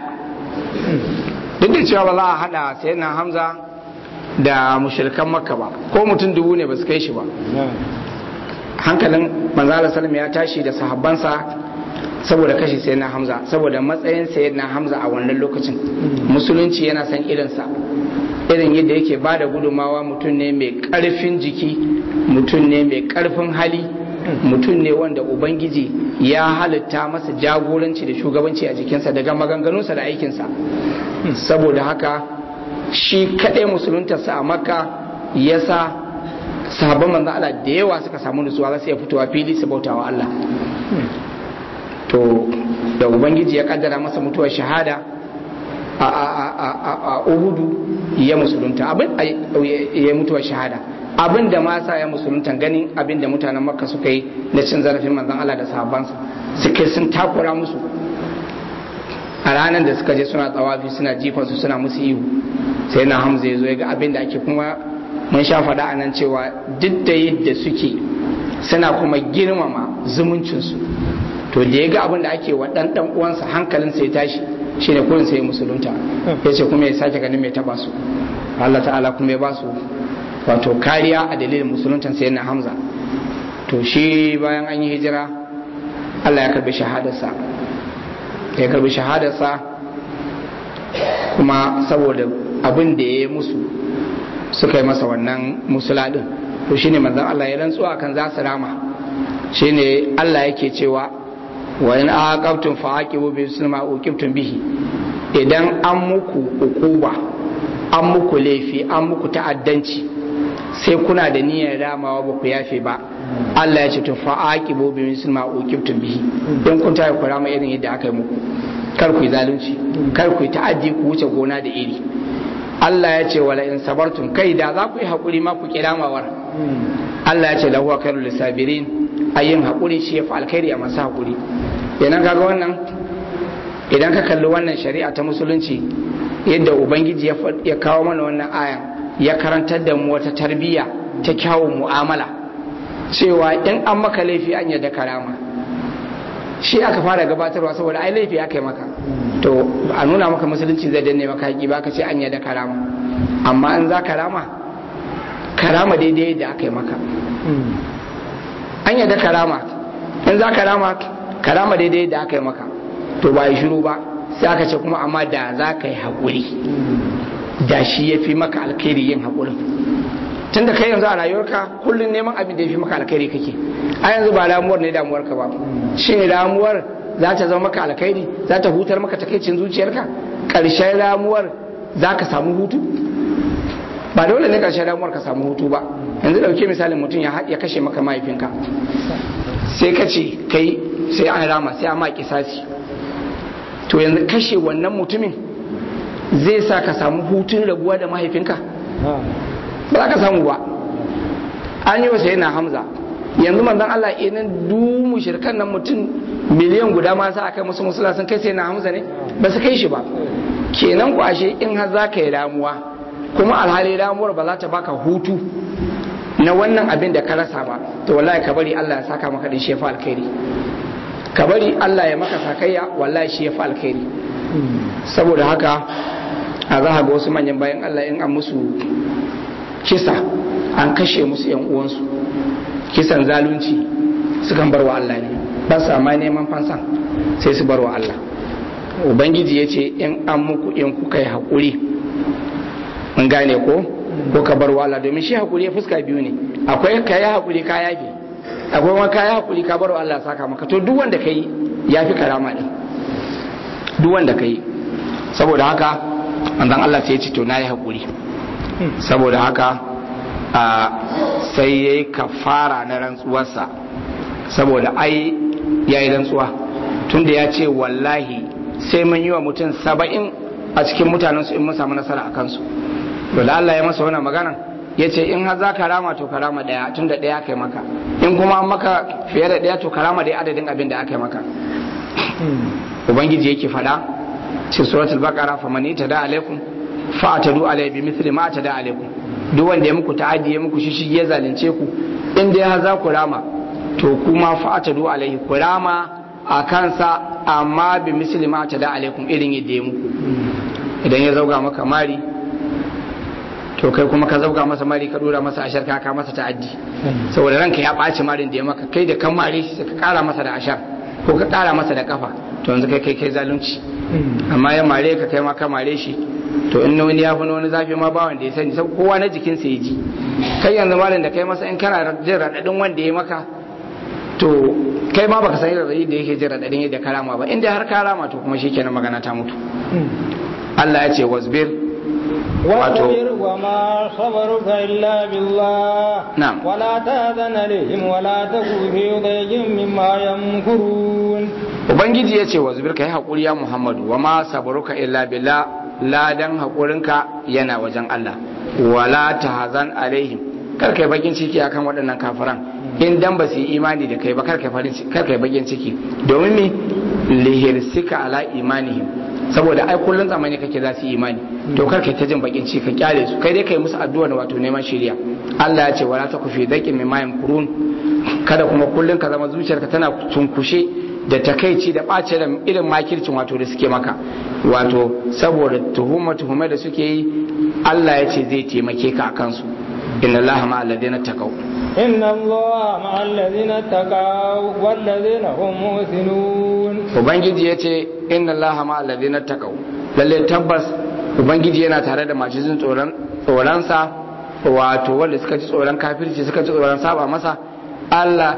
duk da cewa ba za a hada sai na Hamza da mushrikan makka ba ko mutum dubu ne ba su kai shi ba hankalin manzala salam ya tashi da sahabbansa saboda kashe sai na hamza saboda matsayin sai na hamza a wannan lokacin musulunci yana san irinsa irin yadda yake ba da gudunmawa mutum ne mai karfin jiki mutum ne mai karfin hali mutum ne wanda ubangiji ya halitta masa jagoranci da shugabanci a jikinsa daga maganganunsa da aikinsa saboda haka shi kaɗai musuluntarsa a makka ya sa sahabban manzo Allah da yawa suka samu nutsuwa za su iya fitowa fili su bautawa Allah to da ubangiji ya kaddara masa mutuwar shahada a uhudu ya musulunta abin ya mutuwar shahada abin da masa ya musulunta ganin abin da mutanen makka suka yi na cin zarafin manzon Allah da sahabbansa suke sun takura musu a ranar da suka je suna tsawafi suna jifansu suna musu ihu sai na hamza ya zo ya ga abin da ake kuma mun sha faɗa a nan cewa duk da yadda suke suna kuma girmama zumuncinsu to da ya ga abin da ake wa ɗan ɗan uwansa hankalinsa ya tashi shi ne kurin sai musulunta ya ce kuma ya sake ganin mai taɓa su Allah ta'ala kuma ya ba su wato kariya a dalilin musuluntan sai na hamza to shi bayan an yi hijira Allah ya karbi shahadarsa ya karbi shahadarsa kuma saboda abin da ya yi musu suka yi masa wannan musula din to shine manzon Allah ya rantsuwa kan za su rama shine Allah yake cewa wa in aqabtum fa aqibu bi sulma uqibtum bihi idan an muku ukuba an muku laifi an muku ta'addanci sai kuna da niyyar ramawa ba ku yafe ba Allah ya ce to fa aqibu bi sulma uqibtum bihi in kun ta ku rama irin yadda aka yi muku kar ku yi zalunci kar ku yi ta'addi ku wuce gona da iri Allah ya ce wala in sabartum kai da za ku yi haƙuri ma ku kiramawar Allah ya ce lahu khairul lisabirin ayin haƙuri shi yafi alkhairi a masu haƙuri idan kaga wannan idan ka kalli wannan shari'a ta musulunci yadda ubangiji ya kawo mana wannan ayan ya karantar da mu wata tarbiyya ta kyawun mu'amala cewa in an maka laifi an yadda karama shi aka fara gabatarwa saboda ai laifi aka yi maka to a nuna maka musulunci zai danne maka haƙi ba ka ce an yadda karama amma in za karama karama daidai da aka yi maka an yadda karama in za karama karama daidai da aka yi maka to ba yi shiru ba sai aka ce kuma amma da za ka yi haƙuri da shi ya fi maka alkhairi yin haƙurin tunda kai yanzu a rayuwarka kullum neman abin da ya fi maka alkhairi kake a yanzu ba damuwar ne damuwarka ba shi ne damuwar za ta zama maka alkhairi za ta hutar maka takaicin zuciyarka ƙarshen ramuwar za ka samu hutu ba dole ne ƙarshen ramuwar ka samu hutu ba yanzu ɗauke misalin mutum ya kashe maka mahaifinka sai ka ce kai sai an rama sai an ma kisasi to yanzu kashe wannan mutumin zai sa ka samu hutun rabuwa da mahaifinka ba za ka samu ba an yi wasa yana hamza yanzu manzon Allah inan du shirkan nan mutum miliyan guda ma sa aka musu musula sun kai sai na hamza ne ba su kai shi ba kenan ku ashe in har za ka yi ramuwa kuma alhali ramuwar ba za ta baka hutu na wannan abin da ka rasa ba to wallahi ka bari Allah ya saka maka din shi fa alkhairi ka bari Allah ya maka sakayya wallahi shi fa alkhairi saboda haka a za ga wasu manyan bayan Allah in an musu kisa an kashe musu yan uwansu kisan zalunci sukan bar wa Allah ne ba sa ma neman fansan sai su bar wa Allah ubangiji ya ce in an muku in kuka yi haƙuri mun gane ko ko ka bar wa Allah domin shi haƙuri ya fuska biyu ne akwai ka yi haƙuri ka yafi akwai wani ka yi haƙuri ka bar wa Allah saka maka to duk wanda ka yi ya fi karama ɗin duk wanda ka yi saboda haka manzon Allah sai ya ce to na yi haƙuri saboda haka sai ya yi kafara na rantsuwarsa saboda ai ya yi rantsuwa tunda ya ce wallahi sai mun yi wa mutum saba'in a cikin mutanensu in mun samu nasara a kansu dole Allah ya masa wannan magana ya ce in har za ka rama to ka rama ɗaya tun da ɗaya kai maka in kuma an maka fiye da ɗaya to ka rama da adadin abin da aka yi maka ubangiji yake faɗa cikin suratul baqara faman da alaikum fa atadu alai bi mithli ma atada alaikum duk wanda ya muku ta'addi ya muku shishi ya zalunce ku in dai har za ku rama to kuma fa atadu alaihi ku rama a kansa amma bi misli ma atada alaikum irin yadda ya muku idan ya zauga maka mari to kai kuma ka zauga masa mari ka dora masa ashar ka ka masa ta'addi saboda ranka ya ɓaci marin da ya maka kai da kan mare shi ka kara masa da ashar ko ka kara masa da kafa to yanzu kai kai kai zalunci amma ya mare ka kai ma ka mare shi to in wani ya fi wani zafi ma ba wanda ya sani sai kowa na jikinsa ya ji kai yanzu malam da kai masa in kana jin raɗaɗin wanda ya maka to kai ma baka san raɗaɗi da yake jin raɗaɗin yadda karama ba inda har karama to kuma shikenan magana ta mutu Allah ya ce wasbir wato wa ma sabaruka illa billah na'am wala tazana lihim wala taku fi dhayyin mimma yamkurun ubangiji ya ce wasbir kai hakuri ya Muhammadu wa ma sabaruka illa billah ladan haƙurinka yana wajen Allah wala tahzan alaihim kar kai bakin ciki akan waɗannan kafiran in dan ba su yi imani da kai ba kar kai farin kar kai bakin ciki domin me lihirsika ala imanihim saboda ai kullun zamani kake za su yi imani to kar kai ta jin bakin ciki ka kyale su kai dai kai musu addu'a da wato neman shiriya Allah ya ce wala takufi daqin mimma yamkurun kada kuma kullun ka zama zuciyarka tana tunkushe da takaici da ɓace da irin makircin wato da suke maka wato saboda tuhuma tuhuma da suke yi Allah ya ce zai taimake ka a kansu inna Allah ma alladhina taqaw inna Allah ma alladhina taqaw walladhina hum muhsinun ubangiji ya ce inna Allah ma alladhina taqaw lalle tabbas ubangiji yana tare da masu jin tsoron tsoronsa wato wanda suka ji tsoron kafirci suka ji tsoron saba masa Allah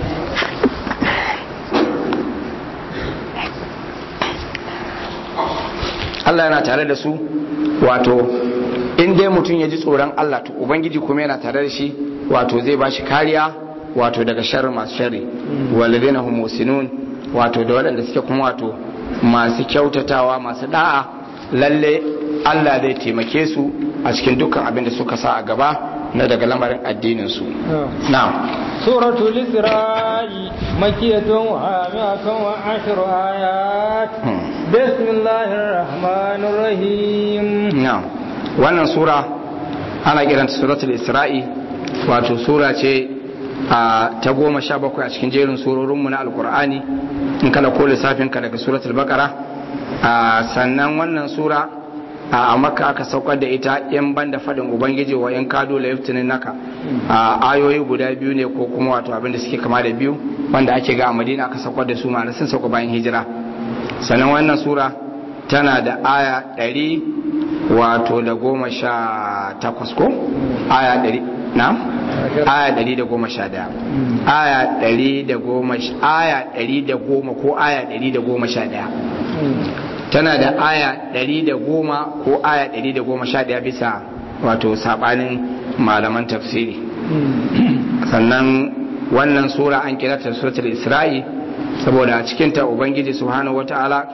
Allah yana tare da su wato in dai mutum ya ji tsoron Allah to ubangiji kuma yana tare da shi wato zai ba shi kariya wato daga sharri masu sharri walladina hum musinun wato da waɗanda suke kuma wato masu kyautatawa masu da'a lalle Allah zai taimake su a cikin dukkan abin da suka sa a gaba na daga lamarin addinin su na'am suratul isra'i makiyatun wa mi'atun wa ashru ayat bismillahir rahmanir rahim na'am wannan sura ana kiranta suratul isra'i wato sura ce ta goma sha bakwai a cikin jerin surorinmu na alkur'ani in kana ko lissafinka daga suratul bakara sannan wannan sura a maka aka saukar da ita yan banda faɗin ubangiji wa yan kado la yaftinin naka ayoyi guda biyu ne ko kuma wato abin da suke kama da biyu wanda ake ga a madina aka saukar da su ma'ana sun sauka bayan hijira sannan wannan sura tana da aya ɗari wato da goma sha takwas ko aya ɗari na aya ɗari da goma sha ɗaya aya ɗari da goma aya ɗari da goma ko aya ɗari da goma sha ɗaya tana da aya ɗari da goma ko aya ɗari da goma sha ɗaya bisa wato saɓanin malaman tafsiri sannan wannan sura an kira ta suratul isra'i saboda a cikinta ubangiji subhanahu wata'ala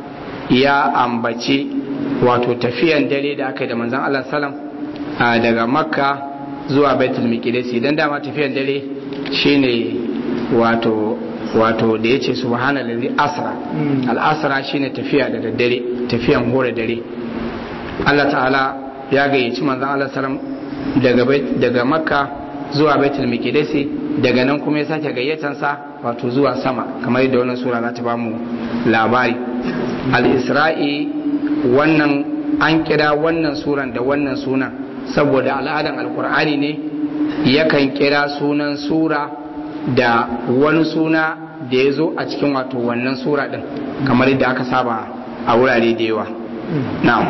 ya ambaci wato tafiyan dare da aka yi da manzan Allah salam daga makka zuwa baitul miqdis dan dama tafiyan dare shine wato wato da yace subhanallazi asra al asra shine tafiya da daddare tafiyan hore dare Allah ta'ala ya gayyaci manzan Allah salam daga daga makka zuwa baitul miqdis daga nan kuma ya sake gayyatansa wato zuwa sama kamar yadda wannan sura za ta bamu labari al-isra'i wannan an kira wannan suran da wannan sunan saboda al'adan alkur'ani ne yakan kira sunan sura da wani suna da ya zo a cikin wato wannan sura din kamar yadda aka saba a wurare da yawa na'am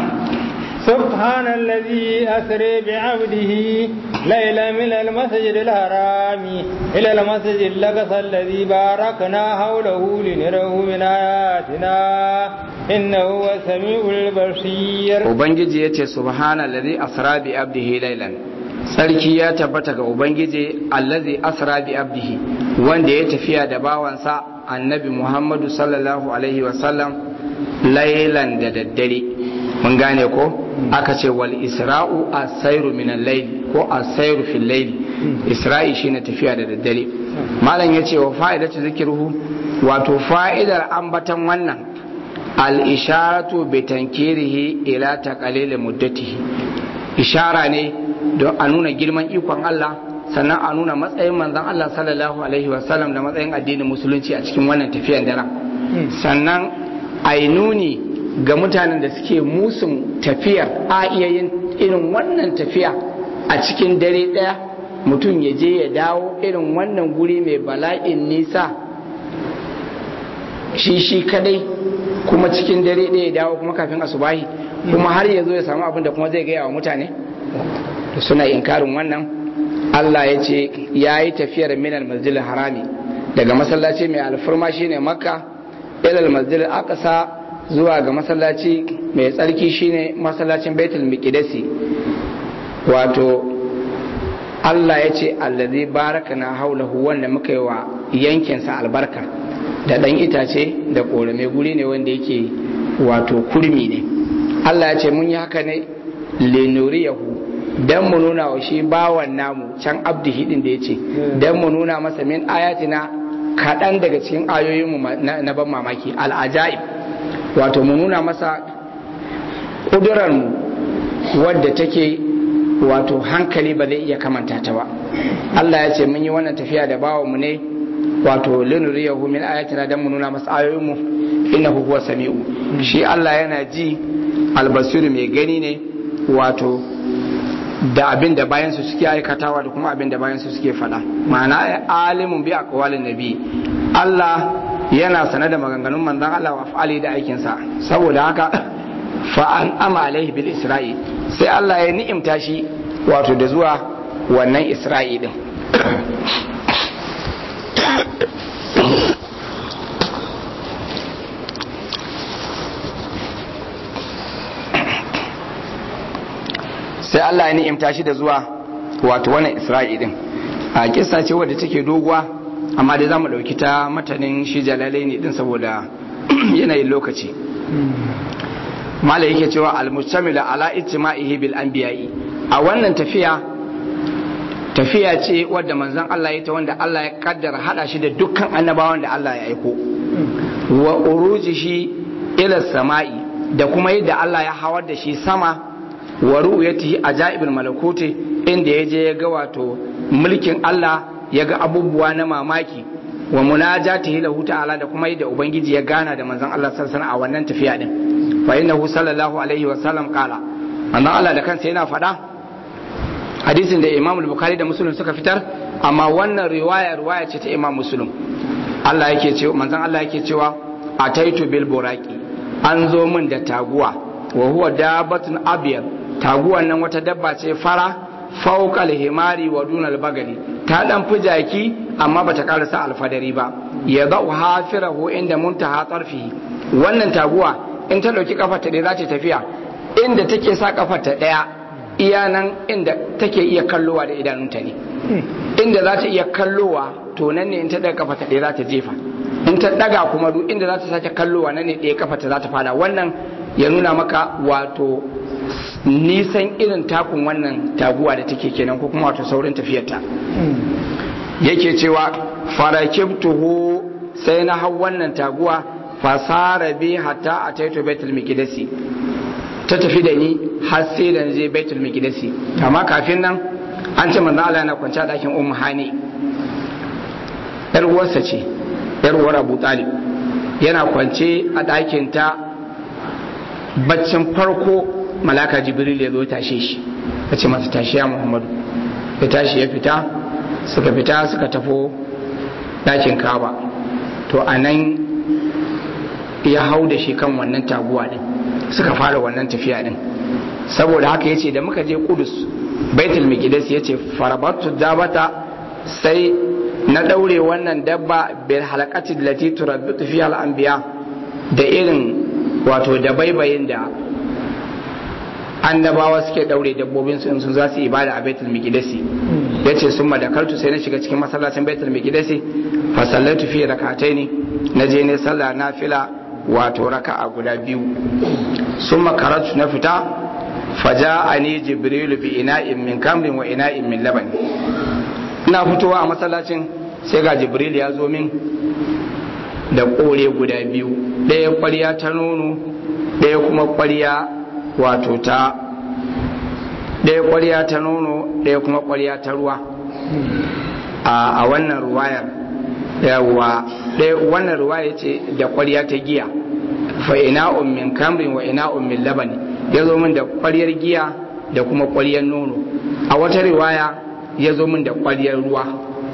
سبحان الذي أسري بعبده ليلا من المسجد الحرام إلى المسجد الأقصى الذي باركنا حوله لنره من آياتنا إنه هو السميع البصير Ubangiji ya ce Subhana lalzi asra bi abdihi lailan sarki ya tabbata ga Ubangiji allazi asra bi abdihi wanda ya tafiya da bawansa annabi Muhammadu sallallahu alaihi wasallam lailan da daddare mun gane ko aka ce wal isra'u asairu min al-layl ko asairu fil layl isra'i shine tafiya da daddare malam yace wa fa'idatu zikruhu wato fa'idar ambatan wannan al-isharatu bi tankirihi ila taqalil muddatihi ishara ne don a nuna girman ikon Allah sannan a nuna matsayin manzon Allah sallallahu alaihi wasallam da matsayin addinin musulunci a cikin wannan tafiyar daren sannan ai nuni ga mutanen da suke musun tafiyar a iya yin irin wannan tafiya a cikin dare ɗaya mutum ya je ya dawo irin wannan guri mai bala'in nisa shi shi kadai kuma cikin dare ɗaya ya dawo kuma kafin asubahi kuma har ya zo ya samu abin da kuma zai gaya wa mutane suna inkarin wannan Allah ya ce ya yi tafiyar minal masjidil harami daga masallaci mai alfarma shine makka ilal masjidil aqsa zuwa ga masallaci mai tsarki shine masallacin baitul miqdisi wato Allah ya ce allazi baraka na haulahu wanda muka yi wa yankinsa albarka da ɗan itace da ƙorame guri ne wanda yake wato kurmi ne Allah ya ce mun yi haka ne lenuriyahu dan mu nuna wa shi bawan namu can abdihi din da ya ce dan mu nuna masa min ayatina kaɗan daga cikin ayoyinmu na ban mamaki al'ajaib wato mu nuna masa ƙudurarmu wadda take wato hankali ba zai iya kamanta ta ba Allah ya ce mun yi wannan tafiya da bawanmu ne wato linuriyahu min ayatina dan mu nuna masa ayoyinmu innahu huwa sami'u shi Allah yana ji albasiru mai gani ne wato da abin da bayansu suke aikatawa da kuma abin da bayansu suke faɗa ma'ana alimun bi aqwalin nabi Allah yana sane da maganganun manzon Allah wa fa'ali da aikinsa saboda haka fa an ama alaihi bil isra'i sai Allah ya ni'imta shi wato da zuwa wannan isra'i din sai Allah ya ni'imta shi da zuwa wato wannan isra'i din a kissa ce wadda take doguwa amma dai zamu dauki ta matanin shi jalalaini din saboda yanayin lokaci malai yake cewa al-mustamila ala ijtima'ihi bil anbiya'i a wannan tafiya tafiya ce wadda manzon Allah ya ta wanda Allah ya kaddara hada shi da dukkan annabawan da Allah ya aiko wa urujihi ila sama'i da kuma yadda Allah ya hawar da shi sama wa ru'yatihi ajaibul malakuti inda ya je ya ga wato mulkin Allah ya ga abubuwa na mamaki wa munajatihi lahu ta'ala da kuma yadda ubangiji ya gana da manzon Allah sallallahu alaihi a wannan tafiya din fa innahu sallallahu alaihi wa sallam qala manzon Allah da kansa yana faɗa hadisin da Imam Bukhari da Muslim suka fitar amma wannan riwaya riwaya ce ta Imam Muslim Allah yake cewa manzon Allah yake cewa ataitu bil buraqi an zo min da taguwa wa huwa dabatun abyad taguwan nan wata dabba ce fara fawqa himari wa dunal bagali ta dan fi jaki amma bata karasa alfadari ba ya da'u hafirahu inda muntaha tarfihi wannan taguwa in ta dauki kafarta ɗaya za ta tafiya inda take sa kafarta ɗaya iya nan inda take iya kallowa da idanunta ne inda za ta iya kallowa to nan ne in ta daga kafarta ɗaya za ta jefa in ta daga kuma duk inda za ta sake kallowa nan ne ɗaya kafarta za ta fada wannan ya nuna maka wato nisan irin takun wannan taguwa da take kenan ko kuma wato saurin tafiyarta yake cewa farakibtuhu sai na hau wannan taguwa fasara bi hatta a taito baitul miqdisi ta tafi da ni har sai da je baitul miqdisi amma kafin nan an ce manzo Allah yana kwance a dakin ummu hani yar uwarsa ce yar uwar Abu Talib yana kwance a dakin ta baccin farko malaka jibril ya zo tashe shi ya ce masa tashi ya muhammadu ya tashi ya fita suka fita suka tafo dakin kaba to a nan ya hau da shi kan wannan taguwa din suka fara wannan tafiya din saboda haka yace da muka je kudus baitul miqdis yace farabatu dabata sai na daure wannan dabba bil halaqati allati turabbitu fiha al anbiya da irin wato da baibayin da annabawa suke daure dabbobin su in su za su ibada a baitul miqdis yace summa da kaltu sai na shiga cikin masallacin baitul miqdis fa sallatu fi rak'ataini na je ne sallah nafila wato raka'a guda biyu summa karatu na fita faja'ani jibril bi ina'in min kamrin wa ina'in min laban ina fitowa a masallacin sai ga jibril ya zo min da kore guda biyu ɗaya ƙwarya ta nono ɗaya kuma ƙwarya wato ta ɗaya ƙwarya ta nono ɗaya kuma ƙwarya ta ruwa a wannan ruwayar yawa ɗaya wannan ruwaya ce da ƙwarya ta giya fa ina min kamrin wa ina min labani ya zo min da ƙwaryar giya da kuma ƙwaryar nono a wata riwaya ya zo min da ƙwaryar ruwa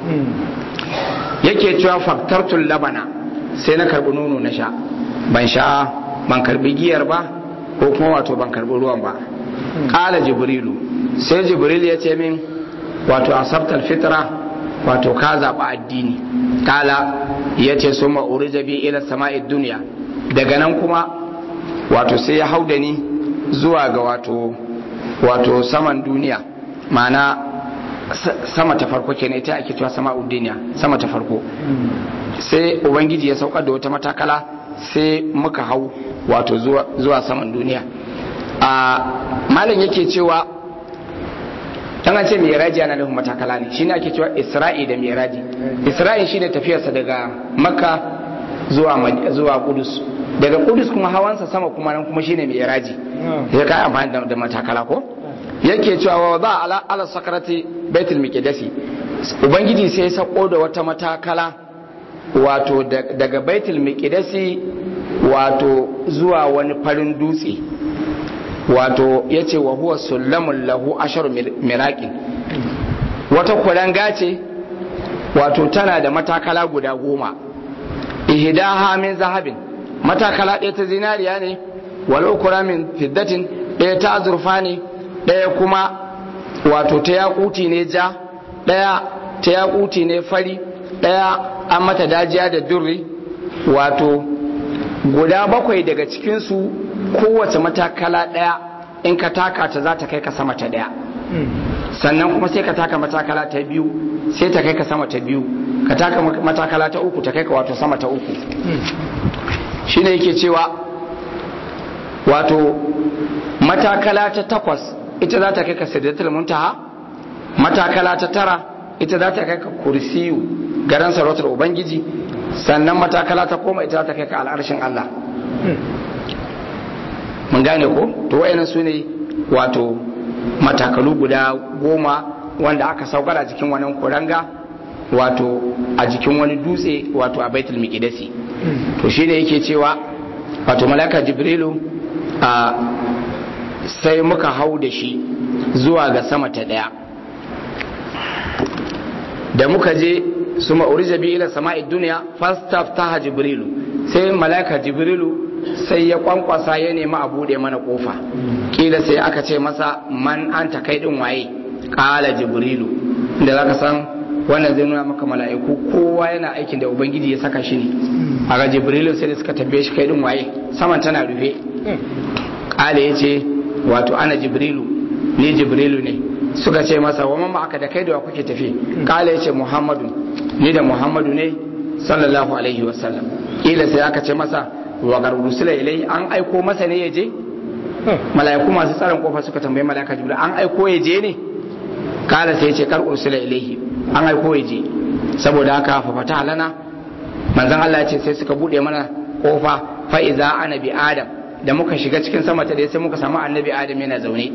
yake cewa faktartul labana sai na karbi nono na sha ban sha ban karbi giyar ba ko kuma wato ban karbi ruwan ba kala jibrilu sai jibril ya ce min wato asabtal fitra wato ka zaɓi addini kala ya ce sun ma'uri jabi ila sama'id duniya daga nan kuma wato sai ya hau da ni zuwa ga wato wato saman duniya ma'ana sama ta farko kenan ita ake cewa sama'ud duniya sama ta farko sai ubangiji ya saukar da wata matakala sai muka hau wato zuwa saman duniya a malam yake cewa dan an ce miraji ana nufin matakala ne shine ake cewa isra'i da miraji isra'i shine tafiyarsa daga makka zuwa zuwa kudus daga kudus kuma hawansa sama kuma nan kuma shine miraji ya kai amfani da matakala ko yake cewa wa za ala ala sakarati baitul miqdisi ubangiji sai ya sako da wata matakala wato daga baitul miqdisi wato zuwa wani farin dutse wato yace wa huwa sullamun lahu ashar miraqin wata kuranga ce wato tana da matakala guda goma ihdaha min zahabin matakala ɗaya ta zinariya ne wal ukra min fiddatin ɗaya ta azurfa ne ɗaya kuma wato ta yakuti ne ja ɗaya ta yakuti ne fari ɗaya an mata dajiya da durri wato guda bakwai daga cikinsu kowace matakala ɗaya in ka taka ta za ta kai ka sama ta ɗaya sannan kuma sai ka taka matakala ta biyu sai ta kai ka sama ta biyu ka taka matakala ta uku ta kai ka wato sama ta uku shine yake cewa wato matakala ta takwas ita za ta kai ka sidratul muntaha matakala ta tara ita za ta kai ka kursiyu garan sarautar ubangiji sannan matakala ta koma ita za ta kai ka al'arshin Allah mun gane ko to wayannan su ne wato matakalu guda goma wanda aka saukar a jikin wannan kuranga wato a jikin wani dutse wato a baitul miqdisi to shi ne yake cewa wato malaka jibrilu a sai muka hau da shi zuwa ga sama ta daya da muka je su ma'urija bi ila sama'i duniya fastaftaha jibrilu sai malaka jibrilu sai ya kwankwasa ya nemi a bude mana kofa kila sai aka ce masa man anta kai din waye kala jibrilu da zaka san wannan zai nuna maka mala'iku kowa yana aikin da ubangiji ya saka shi ne a ga jibrilu sai da suka tambaye shi kai din waye saman tana rufe kala ya ce wato ana jibrilu ni jibrilu ne suka ce masa wa mamma aka da kai da wa kuke tafi kala ya ce muhammadu ni da muhammadu ne sallallahu alaihi wasallam kila sai aka ce masa wa garusula ilai an aiko masa ne ya je mala'iku masu tsaron kofa suka tambayi mala'ika jibril an aiko ya je ne kala sai ya ce kar ursula ilaihi an aiko ya je saboda haka fa fata lana manzon Allah ya ce sai suka bude mana kofa fa iza ana bi adam da muka shiga cikin sama ta sai muka samu annabi adam yana zaune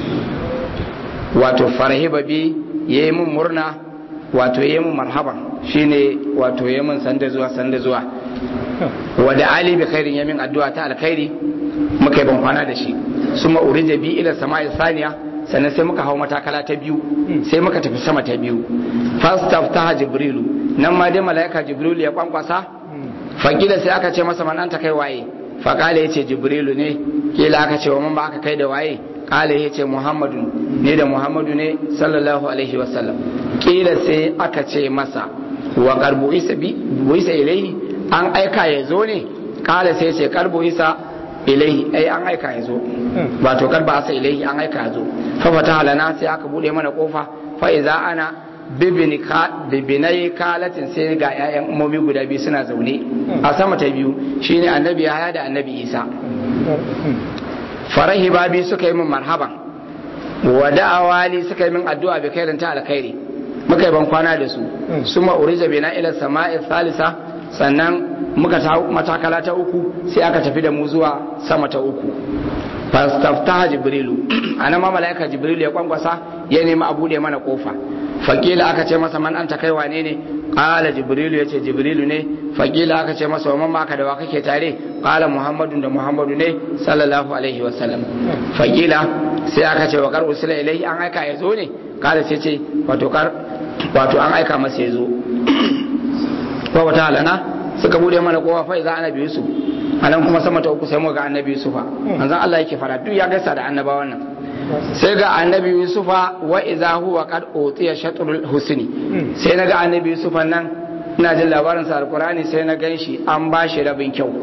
wato farahiba bi yayi mun murna wato yayi mun marhaban shine wato yayi mun sanda zuwa sanda zuwa wa da ali bi khairin yamin addu'a ta alkhairi muka yi ban kwana da shi suma urija bi ila sama'i saniya sannan sai muka hau matakala ta biyu sai muka tafi sama ta biyu fastaftaha jibrilu nan ma dai malaika jibrilu ya kwankwasa fakila sai aka ce masa man ta kai waye fakala yace jibrilu ne kila aka ce wa man ba aka kai da waye kala yace muhammadu ne da muhammadu ne sallallahu alaihi wasallam kila sai aka ce masa wa qarbu isa bi isa ilaihi an aika ya zo ne kala sai ce karbu isa ilaihi ai an aika ya zo wato karba asa ilaihi an aika ya zo fa fata halana sai aka bude mana kofa fa iza ana bibini ka bibinai kalatin sai ga ƴaƴan umomi guda biyu suna zaune a sama ta biyu shine annabi Yahaya da annabi Isa farahi babi suka yi min marhaban wa da'awali suka yi min addu'a bi khairin ta alkhairi muka yi ban kwana da su suma urija bina ila sama'i thalitha sannan muka ta matakala ta uku sai aka tafi da mu zuwa sama ta uku fastaftaha jibrilu ana ma malaika jibrilu ya kwankwasa ya nemi a bude mana kofa fakila aka ce masa man anta kai wane ne qala jibrilu yace jibrilu ne fakila aka ce masa wa man ka da wa kake tare qala muhammadun da muhammadu ne sallallahu alaihi wasallam fakila sai aka ce wa kar usila ilaihi an aika ya zo ne qala sai ce wato kar wato an aika masa ya zo ko wata halana suka bude mana kowa fa iza annabi yusuf anan kuma sama ta uku sai muka ga annabi yusufa manzon Allah yake fara duk ya gaisa da annabawan nan sai ga annabi yusufa wa iza huwa qad utiya shatrul husni sai naga annabi yusufa nan ina jin labarin sa alqurani sai na ganshi an bashi rabin kyau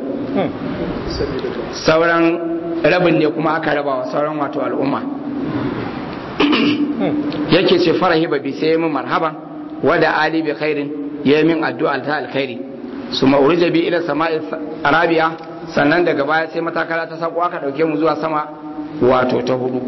sauran rabin ne kuma aka raba wa sauran wato al'umma yake ce farahi babi sai mun marhaban wa da ali bi khairin yayi min addu'a ta alkhairi su ma'urija bi ila sama'i arabiya sannan daga baya sai matakala ta sako aka dauke mu zuwa sama wato ta hudu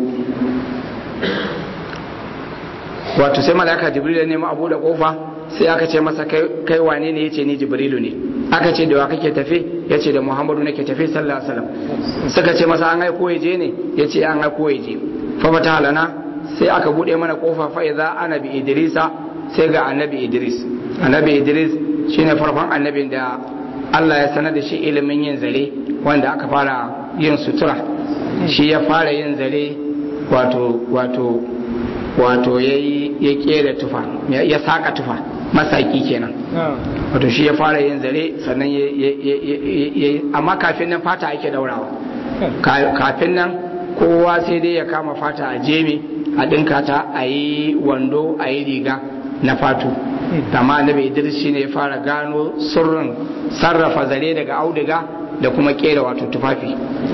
wato sai malaka jibril ya nemi abu da kofa sai aka ce masa kai wane ne yace ni jibrilu ne aka ce da wa kake tafe yace da muhammadu nake tafe sallallahu alaihi wasallam suka ce masa an aiko ya je ne yace an aiko ya je fa fata halana sai aka bude mana kofa fa idza annabi idrisa sai ga annabi idris annabi idris shine farkon annabin da Allah ya sanar da shi ilimin yin zare wanda aka fara yin sutura shi ya fara yin zare wato wato wato ya ya kera tufa ya saka tufa masaki kenan wato shi ya fara yin zare sannan ya amma kafin nan fata ake daurawa kafin nan kowa sai dai ya kama fata a jemi a ɗinka ta a yi wando a yi riga na fatu amma annabi idris shi ne ya fara gano sirrin sarrafa zare daga auduga da kuma kera wato tufafi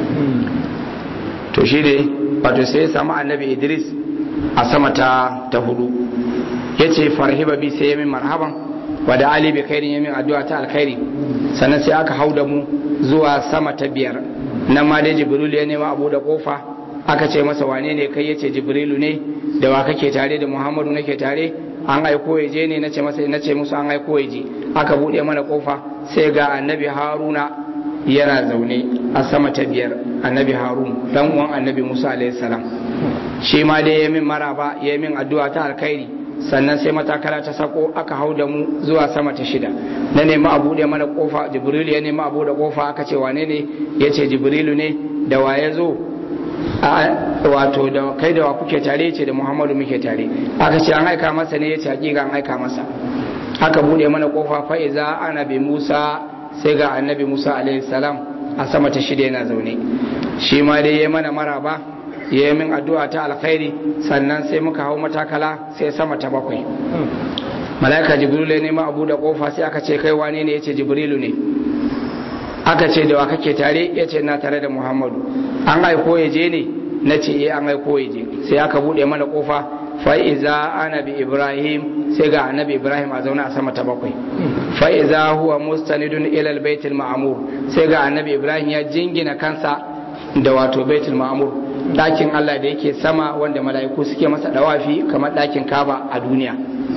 to shi ne wato sai ya samu annabi idris a sama ta ta hudu ya ce farhiba bi sai ya min marhaban wa da ali bi khairin ya min addu'a ta alkhairi sannan sai aka hau da mu zuwa sama ta biyar nan ma dai jibril ya nema abu da kofa aka ce masa wane ne kai yace jibrilu ne da wa kake tare da muhammadu nake tare an aiko ya je ne nace masa nace musu an aiko ya je aka bude mana kofa sai ga annabi haruna yana zaune a sama ta biyar annabi harun dan uwan annabi musa alayhi salam shi ma dai ya min maraba ya min addu'a ta alkhairi sannan sai matakala ta sako aka hau da mu zuwa sama ta shida na nemi a buɗe mana kofa jibrilu ya nemi a buɗe kofa aka ce wane ne ya ce jibrilu ne da wa ya zo wato da kai da wa kuke tare ce da muhammadu muke tare aka ce an aika masa ne ya ce hakika an aika masa aka buɗe mana kofa fa'iza annabi musa sai ga annabi musa alaihi salam a sama ta shida yana zaune shi ma dai ya mana maraba ya yi min addu'a ta alkhairi sannan sai muka hau matakala sai sama ta bakwai mala'ika jibrilu ya nema abu da kofa sai aka ce kai wane ne ya ce jibrilu ne aka ce da wa kake tare ya ce na tare da muhammadu an aiko ya je ne na ce eh an aiko ya je sai aka bude mana kofa fa'iza anabi ibrahim sai ga annabi ibrahim a zaune a sama ta bakwai fa'iza huwa mustanidun ilal baitul ma'amur sai ga annabi ibrahim ya jingina kansa da wato baitul ma'amur ɗakin allah da yake sama wanda mala'iku suke masa dawafi kamar ɗakin kaba a duniya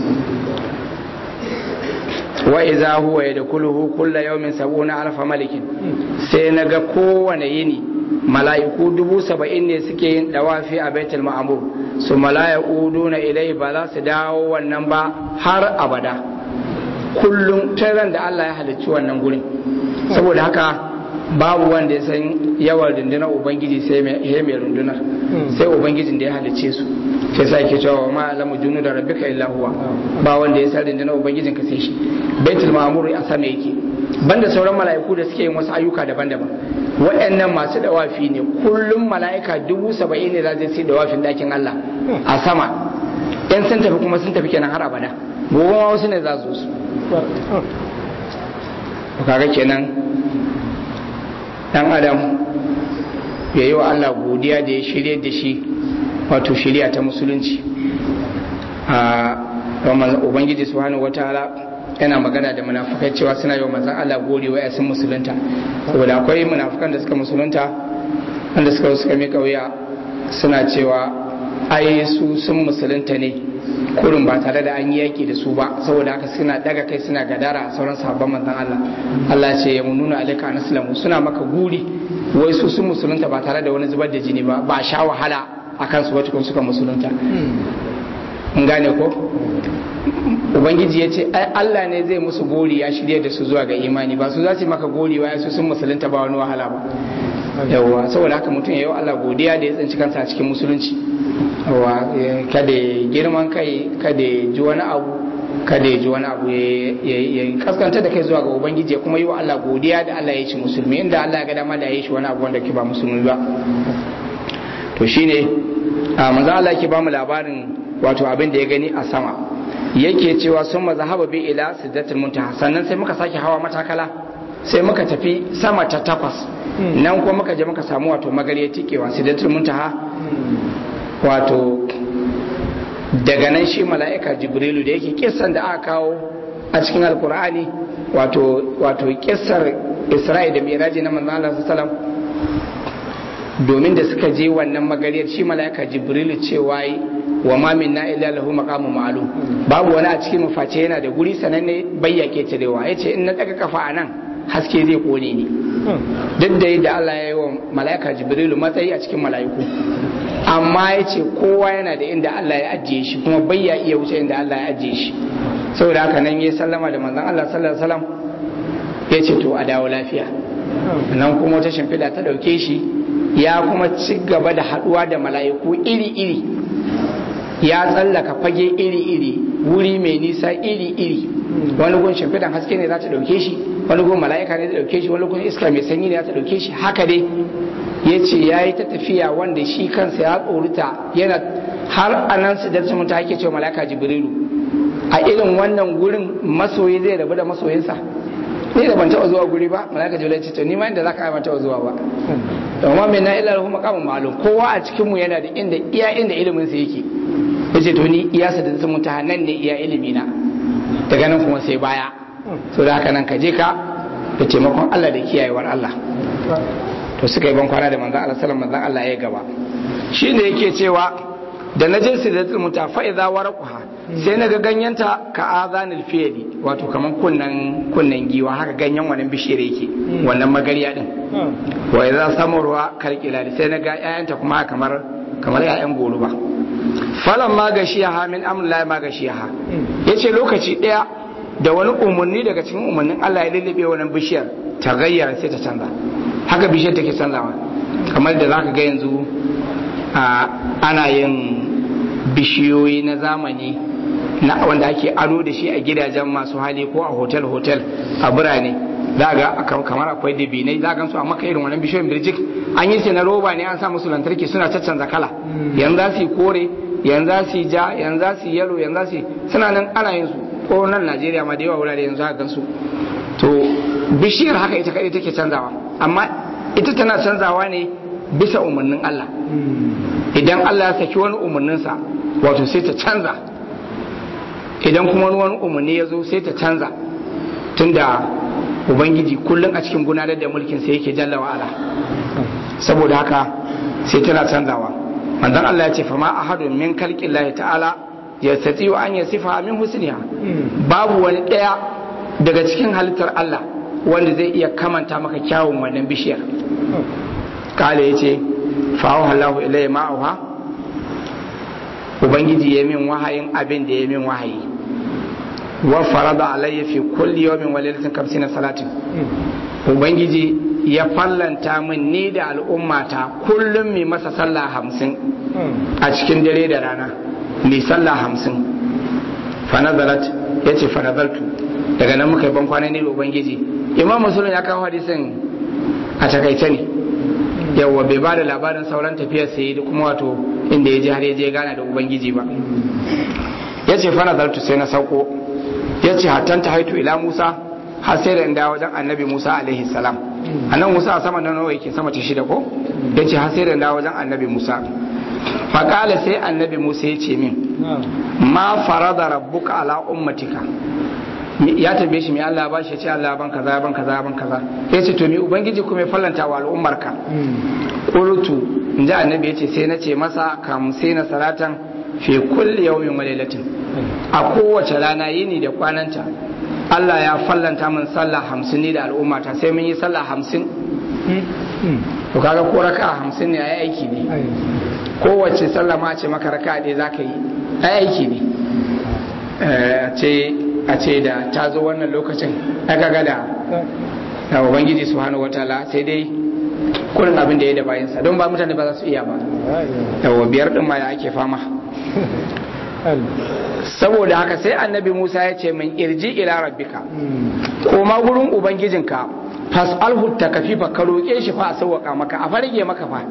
wa iza huwa yadkhuluhu kulla yawmin sab'una alfa malikin sai naga kowane yini mala'iku dubu saba'in ne suke yin dawafi a baitul ma'amur su mala'iku na ilai ba za su dawo wannan ba har abada kullum ran da Allah ya halicci wannan gurin saboda haka babu wanda ya san yawan rundunar ubangiji sai mai rundunar sai ubangijin da ya halicce su sai sa ke cewa ma alamu junu da rabbika illa huwa ba wanda ya san rundunar ubangijin ka sai shi baitul ma'mur a sama yake banda sauran mala'iku da suke yin wasu ayyuka daban-daban waɗannan masu dawafi ne kullum mala'ika dubu saba'in ne za su yi dawafin dakin Allah a sama yan sun tafi kuma sun tafi kenan har abada gobe ma wasu ne za su su kaga kenan dan adam ya yi wa Allah godiya da ya shirye da shi wato shirya ta musulunci a ubangiji subhanahu wataala yana magana da munafukai cewa suna yi wa manzan Allah gori wa sun musulunta saboda akwai munafukan da suka musulunta wanda suka suka mika wuya suna cewa ai su sun musulunta ne kurin ba tare da an yi yaki da su ba saboda haka suna daga kai suna gadara a sauran sahabban manzan Allah Allah ce ya mununa alaka anaslamu suna maka guri wai su sun musulunta ba tare da wani zubar da jini ba ba sha wahala akan su wata suka musulunta mun gane ko ubangiji ya ce Allah ne zai musu gori ya shirya da su zuwa ga imani ba su za su maka gori wa su sun musulunta ba wani wahala ba yawwa saboda haka mutum ya yi Allah godiya da ya tsinci kansa a cikin musulunci yawwa kada ya girman kai kada ya ji wani abu kada ya ji wani abu ya kaskanta da kai zuwa ga ubangiji ya kuma yi wa Allah godiya da Allah ya ci musulmi inda Allah ya ga dama da ya yi shi wani abu wanda ke ba musulmi ba to shine manzo Allah ke ba mu labarin wato abin da ya gani a sama yake cewa sun mazahaba bi ila sidratul muntaha sannan sai muka sake hawa matakala sai muka tafi sama ta takwas nan kuma muka je muka samu wato magariya tikewa sidratul muntaha wato daga nan shi mala'ika jibrilu da yake kissan da aka kawo a cikin alkur'ani wato wato kissar isra'i da miraji na manzon Allah sallallahu domin da suka je wannan magariyar shi mala'ika jibrilu cewa wa ma minna illa lahu maqamun ma'lum babu wani a cikin mu face yana da guri sananne bayyake tarewa yace in na daga kafa anan haske zai kone ni duk da yadda Allah ya yi wa mala'ika jibrilu matsayi a cikin mala'iku amma yace kowa yana da inda Allah ya ajiye shi kuma bayya iya wuce inda Allah ya ajiye shi saboda haka nan ya sallama da manzon Allah sallallahu alaihi wasallam yace to a dawo lafiya nan kuma wata shimfiɗa ta ɗauke shi ya kuma ci gaba da haɗuwa da mala'iku iri-iri ya tsallaka fage iri-iri wuri mai nisa iri-iri wani gun shimfiɗan haske ne za ta ɗauke shi wani gun mala'ika ne ta ɗauke shi wani gun iska mai sanyi ne za ta ɗauke shi haka dai ya ce ya yi ta tafiya wanda shi kansa ya tsorita yana har a nan su darsu mutu ake cewa mala'ika jibrilu a irin wannan gurin masoyi zai rabu da masoyinsa ni da ban taɓa zuwa guri ba mala'ika jibrilu ce to ni ma inda za ka ban taɓa zuwa ba amma mai na ila lahu maqamun ma'lum kowa a cikin mu yana da inda iya inda ilimin sa yake yace to ni iya sa da sun ta nan ne iya ilimi na daga nan kuma sai baya so da haka nan ka je ka da taimakon Allah da kiyayewar Allah to suka yi ban kwana da manzon Allah sallallahu manzon Allah ya gaba shine yake cewa da na je sidratul mutafa idza warqaha sai na ga ganyenta ka azanil fiyadi wato kaman kunnan kunnan giwa haka ganyen wannan bishiyar yake wannan magariya din wa idza samarwa kalkila sai na ga ƴaƴanta kuma kamar kamar ƴaƴan goruba falan ma gashiyaha min amrillahi ma gashiyaha yace lokaci daya da wani umarni daga cikin umarnin Allah ya lullube wannan bishiyar ta gayyara sai ta canza haka bishiyar take canzawa kamar da zaka ga yanzu ana yin bishiyoyi na zamani na wanda ake ado da shi a gidajen masu hali ko a hotel-hotel a birane za ga kamar akwai dabinai za gan su a maka irin wannan bishiyoyin birjik an yi sai na roba ne an sa musu lantarki suna caccanza kala yanzu za su yi kore yanzu za su yi ja yanzu za su yi yalo yanzu za su yi suna nan ana yin su ko nan Najeriya ma da yawa wurare yanzu haka gan su to bishiyar haka ita kadai take canzawa amma ita tana canzawa ne bisa umarnin Allah idan Allah ya saki wani umarninsa wato sai ta canza idan kuma wani umarni ya zo sai ta canza tunda ubangiji kullum a cikin gudanar da mulkin sai yake jalla wa'ala saboda haka sai tana canzawa manzon Allah ya ce fa ma ahadun min khalqillahi ta'ala yastati wa an yasifa min husniha babu wani daya daga cikin halittar Allah wanda zai iya kamanta maka kyawun wannan bishiyar kale yace fa Allahu ilayya ma'uha ubangiji ya min wahayin abin da ya min wahayi wa farada alayya fi kulli yawmin wa lailatin kamsina salatin ubangiji ya fallanta min ni da al'ummata kullum mai masa sallah hamsin a cikin dare da rana mai sallah hamsin fanazalat ya ce fanazaltu daga nan muka yi ban kwanan ne da ubangiji imam musulun ya kawo hadisin a takaice ne yawwa bai ba da labarin sauran tafiyar sai da kuma wato inda ya je har ya je gana da ubangiji ba ya ce fanazaltu sai na sauko ya ce hatan ta haitu ila musa har sai da inda wajen annabi musa alaihi salam annan musa a sama na nawa yake sama ta shida ko ya ce har sai da inda wajen annabi musa faƙala sai annabi musa ya ce min ma farada rabbuka ala ummatika ya tambaye shi mai Allah ba shi ya ce Allah ban kaza ban kaza ban kaza ya ce to me ubangiji kuma ya fallanta wa al'ummarka qultu in ji annabi ya ce sai na ce masa kam sai na salatan fi kulli yawmin wa lailatin a kowace rana yini da kwananta Allah ya fallanta min sallah hamsin ne da al'ummata sai mun yi sallah hamsin to kaga ko raka hamsin ne ai aiki ne kowace sallah ma ce maka raka ɗaya za ka yi ai aiki ne a ce da ta zo wannan lokacin aka ga da da ubangiji subhanahu wataala sai dai kurin abin da ya da bayansa don ba mutane ba za su iya ba yawa biyar din ma ya ake fama saboda haka sai annabi Musa ya ce min irji ila rabbika koma gurin ubangijinka fas'alhu takafifa ka roƙe shi fa a sauwaka maka a farge maka fa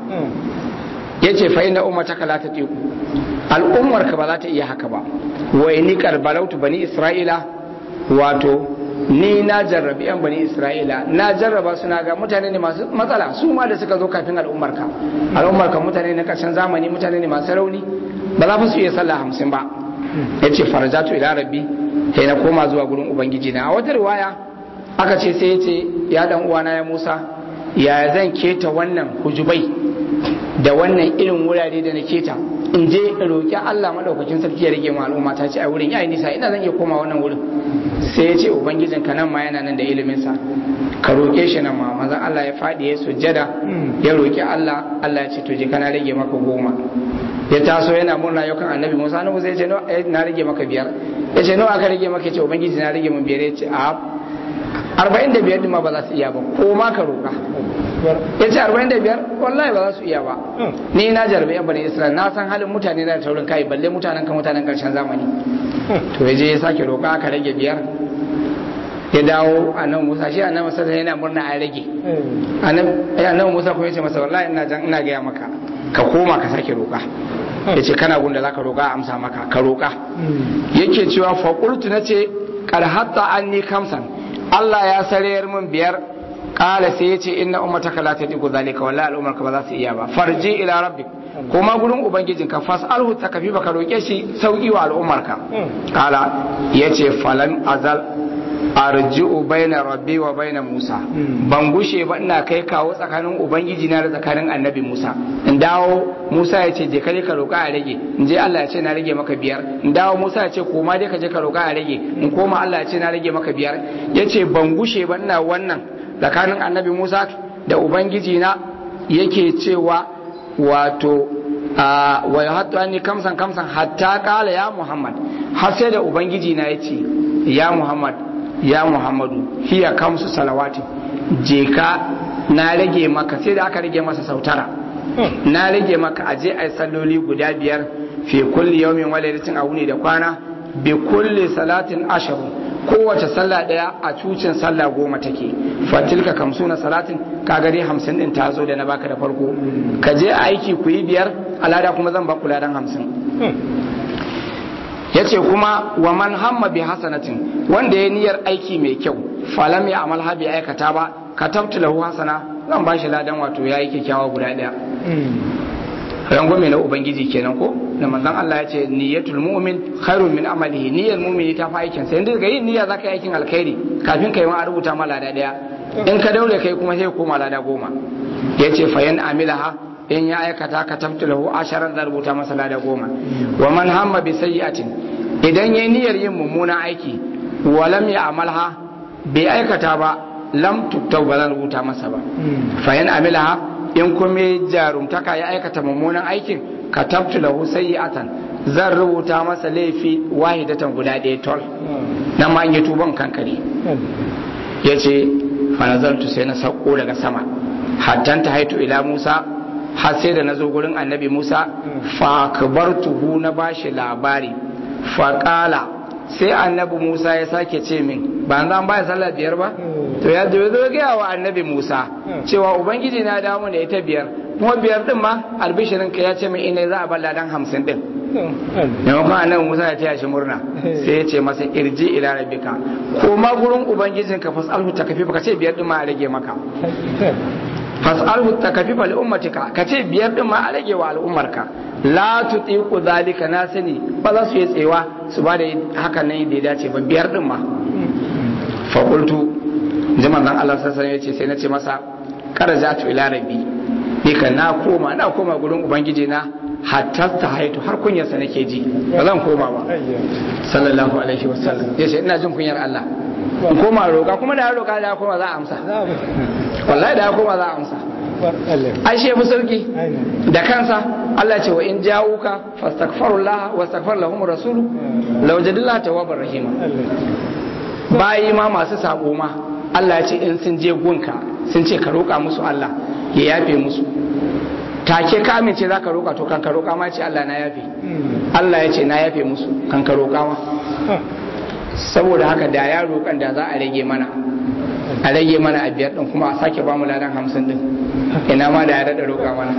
yace fa inna ummataka la tatiqu al'ummar ka ba za ta iya haka ba wa inni karbalautu bani isra'ila wato ni na jarrabi yan bani isra'ila na jarraba suna ga mutane ne masu matsala su ma da suka zo kafin al'ummar ka al'ummar ka mutane na karshen zamani mutane ne masu rauni ba za su iya sallah hamsin ba yace farjatu ila rabbi sai na koma zuwa gurin ubangiji na a wata riwaya aka ce sai yace ya dan uwana ya Musa ya zan keta wannan hujubai da wannan irin wurare da na keta in je in roƙi Allah madaukakin sarki ya rage mu al'umma ta ce a wurin yayi nisa ina zan iya koma wannan wurin sai ya ce ubangijin ka nan ma yana nan da ilimin sa ka roƙe shi nan ma manzon Allah ya faɗi ya sujjada ya roƙi Allah Allah ya ce to je kana rage maka goma ya taso yana murna yau kan annabi Musa na Musa ya ce na rage maka biyar ya ce nawa aka rage maka ya ce ubangiji na rage mun biyar ya ce a arba'in da biyar ma ba za su iya ba ko ma ka roƙa ya ce arba'in da biyar wallahi ba za su iya ba ni na jarabe yan bani isra'il na san halin mutane na taurin kai balle mutanen kan mutanen karshen zamani to ya je ya sake roƙa aka rage biyar ya dawo annabi musa shi annabi musa yana murna a rage annabi musa kuma ya ce masa wallahi ina jan ina gaya maka ka koma ka sake roƙa ya ce kana gunda za ka roƙa amsa maka ka roƙa yake cewa faƙultu na ce karhatta an ni kamsan Allah ya sarayar min biyar kala sai ya ce inna ummataka la tadiku zalika wallahi al'ummar ka ba za su iya ba farji ila rabbik kuma gurin ubangijin ka fas'alhu takafi baka roke shi sauki wa al'ummar ka kala yace falan azal arji'u baina rabbi wa baina musa ban gushe ba ina kai kawo tsakanin ubangiji na da tsakanin annabi musa in dawo musa ya ce je ka ka roka a rage in je Allah ya ce na rage maka biyar in dawo musa ya ce koma dai ka je ka roka a rage in koma Allah ya ce na rage maka biyar yace ban gushe ba ina wannan tsakanin annabi musa da ubangiji na yake cewa wato wa ya hattu ni kamsan kamsan hatta kala ya muhammad har sai da ubangiji na yace ya muhammad ya muhammadu hiya kamsu salawati je ka na rage maka sai da aka rage masa sautara na rage maka aje ai salloli guda biyar fi kulli yawmin wa lailatin a wuni da kwana bi kulli salatin asharu kowace sallah daya a cucin sallah goma take fatilka kamsuna salatin ka gari hamsin din ta zo da na baka da farko ka je aiki ku yi biyar alada kuma zan baku ladan hamsin ya ce kuma wa man hamma bi hasanatin wanda ya niyyar aiki mai kyau falam ya amal bai aikata ba ka tabtu lahu hasana zan ba shi ladan wato ya yi kyakkyawa guda daya rangwame na ubangiji kenan ko da manzon Allah ya ce niyyatul mu'min khairun min amalihi niyyar mu'mini ta fi aikin sa yanzu daga yin niyya zaka yi aikin alkhairi kafin kai ma a rubuta ma lada daya in ka daure kai kuma sai koma lada goma yace fa yan amilaha in ya aikata ka tabtu lahu asharan da rubuta masa lada goma wa man hamma bi sayyi'atin idan yayi niyyar yin mummunan aiki wa lam ya'malha bai aikata ba lam tuktau ba zan rubuta masa ba fa yan amilaha in kuma jarumtaka ya aikata mummunan aikin ka tabtu lahu sayyi'atan zan rubuta masa laifi wahidatan guda ɗaya tol nan ma an yi tuban kankare yace fa nazartu sai na sauko daga sama hattan ta haitu ila Musa har sai da nazo gurin annabi Musa fa akbartuhu na bashi labari fa qala sai annabi Musa ya sake ce min ba zan baya sallah biyar ba to ya zo zo ga wa annabi Musa cewa ubangiji na dawo ne ita biyar kuma biyar din ma albishirin ka ya ce min ina za a balla dan 50 din ne kuma annabi Musa ya taya shi murna sai ya ce masa irji ila rabbika ko ma gurin ubangijin ka fasalhu takafi ka ce biyar din ma a rage maka fasalhu takafi li ummatika ka ce biyar din ma a rage wa al'ummarka la tutiqu zalika na sani ba za su yi tsewa su ba da hakan nan da ya dace ba biyar din ma fa qultu jaman nan Allah sallallahu alaihi wasallam sai na ce masa karajatu ila rabbi ni kan na koma na koma gurin ubangiji na hatta ta haitu har kunyarsa nake ji ba zan koma ba sallallahu alaihi wasallam yace ina jin kunyar Allah in koma roƙa kuma da roƙa da koma za a amsa wallahi da koma za a amsa ai shi fi sauki da kansa Allah ce wa in ja'uka fastaghfirullah wastaghfir lahum rasulu law jadalla tawwabar rahima bayi ma masu sabo ma Allah ya ce in sun je gunka sun ce ka roƙa musu Allah ya yafe musu take ka amince za ka roƙa to kan ka roƙa ma ce Allah na yafe Allah ya ce na yafe musu kan ka roƙa ma saboda haka da ya roƙan da za a rage mana a rage mana a biyar ɗin kuma a sake ba mu ladan hamsin ɗin ina ma da ya daɗa roƙa mana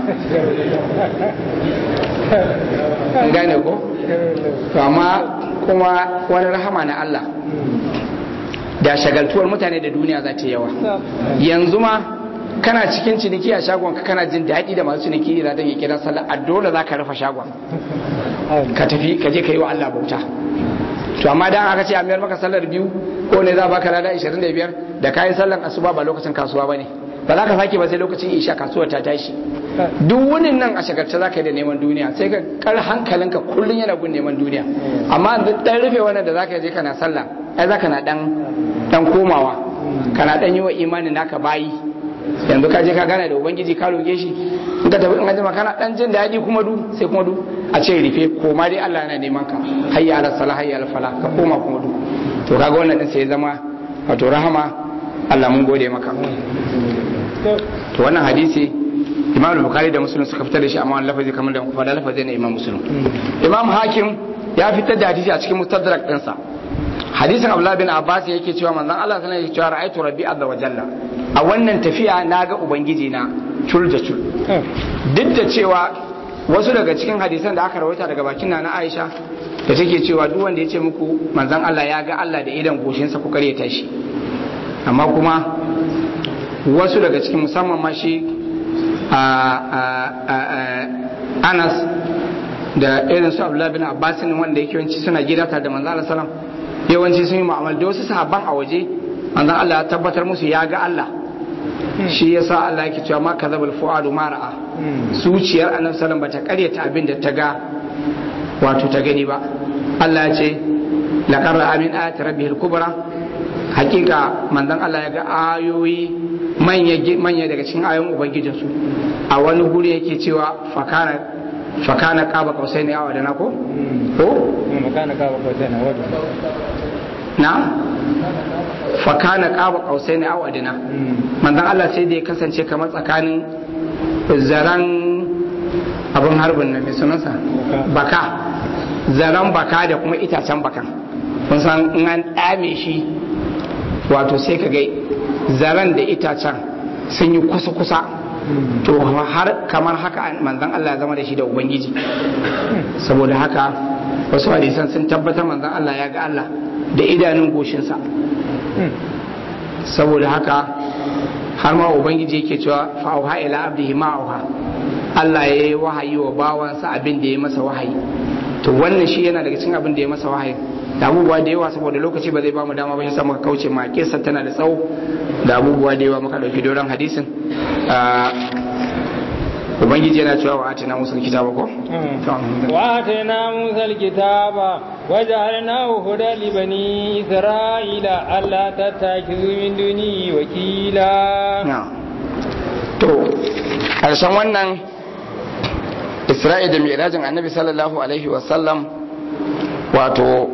an gane ko to amma kuma wani rahama na Allah da shagaltuwar mutane da duniya za ta yawa yanzu ma kana cikin ciniki a shagon ka kana jin daɗi da masu ciniki da ya kira sallah a dole za ka rufe shagon ka tafi ka je ka yi wa Allah bauta to amma dan aka ce a mayar maka sallar biyu ko ne za baka lada 25 da kayan sallar asuba ba lokacin kasuwa bane ba za ka sake ba sai lokacin isha kasuwar ta tashi duk wani nan a shagarce za ka yi da neman duniya sai ka kar hankalinka kullum yana gun neman duniya amma dan rufe wannan da za ka je kana sallah ai za ka na dan dan komawa kana dan yi wa imanin naka bayi yanzu ka je ka gana da ubangiji ka roge shi in ka tafi in ajima kana dan jin daɗi kuma du sai kuma du a ce rufe koma dai Allah yana neman ka hayya ala salah hayya ala fala ka koma kuma du to kaga wannan din sai zama wato rahama Allah mun gode maka to wannan hadisi Imam Bukhari da Muslim suka fitar da shi amma wannan lafazi kamar da kuma lafazi ne Imam Muslim Imam Hakim ya fitar da hadisi a cikin Mustadrak ɗinsa hadisin Abdullah bin Abbas yake cewa manzon Allah sallallahu alaihi wasallam yake cewa ra'aytu rabbi azza wa jalla a wannan tafiya na ga ubangiji na cul da cul duk da cewa wasu daga cikin hadisan da aka rawaita daga bakin na Aisha da take cewa duk wanda ya ce muku manzon Allah ya ga Allah da idan goshinsa ku kare tashi amma kuma wasu daga cikin musamman ma shi Anas da irin su Abdullah bin Abbas wanda yake yawanci suna gida tare da manzon Allah sallam yawanci sun yi mu'amala da wasu sahabban a waje manzon Allah ya tabbatar musu ya ga Allah shi yasa Allah yake cewa ma kazabal fuadu ma ra'a zuciyar annabi sallallahu bata karyata abin da ta ga wato ta gani ba Allah ya ce laqad ra'a min ayati rabbihil kubra hakika manzon Allah ya ga ayoyi manya manya daga cikin ayoyin ubangijin su a wani guri yake cewa fakana fakana qaba qausaini aw adana ko ko makana qaba qausaini aw na fakana qaba qausaini aw adna manzon Allah sai da ya kasance kamar tsakanin zaran abin harbin nan mai sunansa baka zaran baka da kuma itacen bakan kun san in an dame shi wato sai ka ga zaren da itacen sun yi kusa-kusa to har kamar haka manzan Allah ya zama da shi da ubangiji saboda haka wasu hadisan sun tabbatar manzan Allah ya ga Allah da idanun goshinsa saboda haka har ma ubangiji yake cewa fa'auha ila abdihi ma'auha Allah ya yi wahayi wa bawansa abin da ya masa wahayi to wannan shi yana daga cikin abin da ya masa wahayi da abubuwa da yawa saboda lokaci ba zai ba mu dama ba shi muka kauce ma kissa tana da tsawo da abubuwa da yawa muka dauki doron hadisin ubangiji yana cewa wa atina musul kitaba ko wa atina musul kitaba waja'alnahu hudan li bani isra'ila alla tattakizu min duni wakila to karshen wannan isra'i da mirajin annabi sallallahu alaihi wasallam wato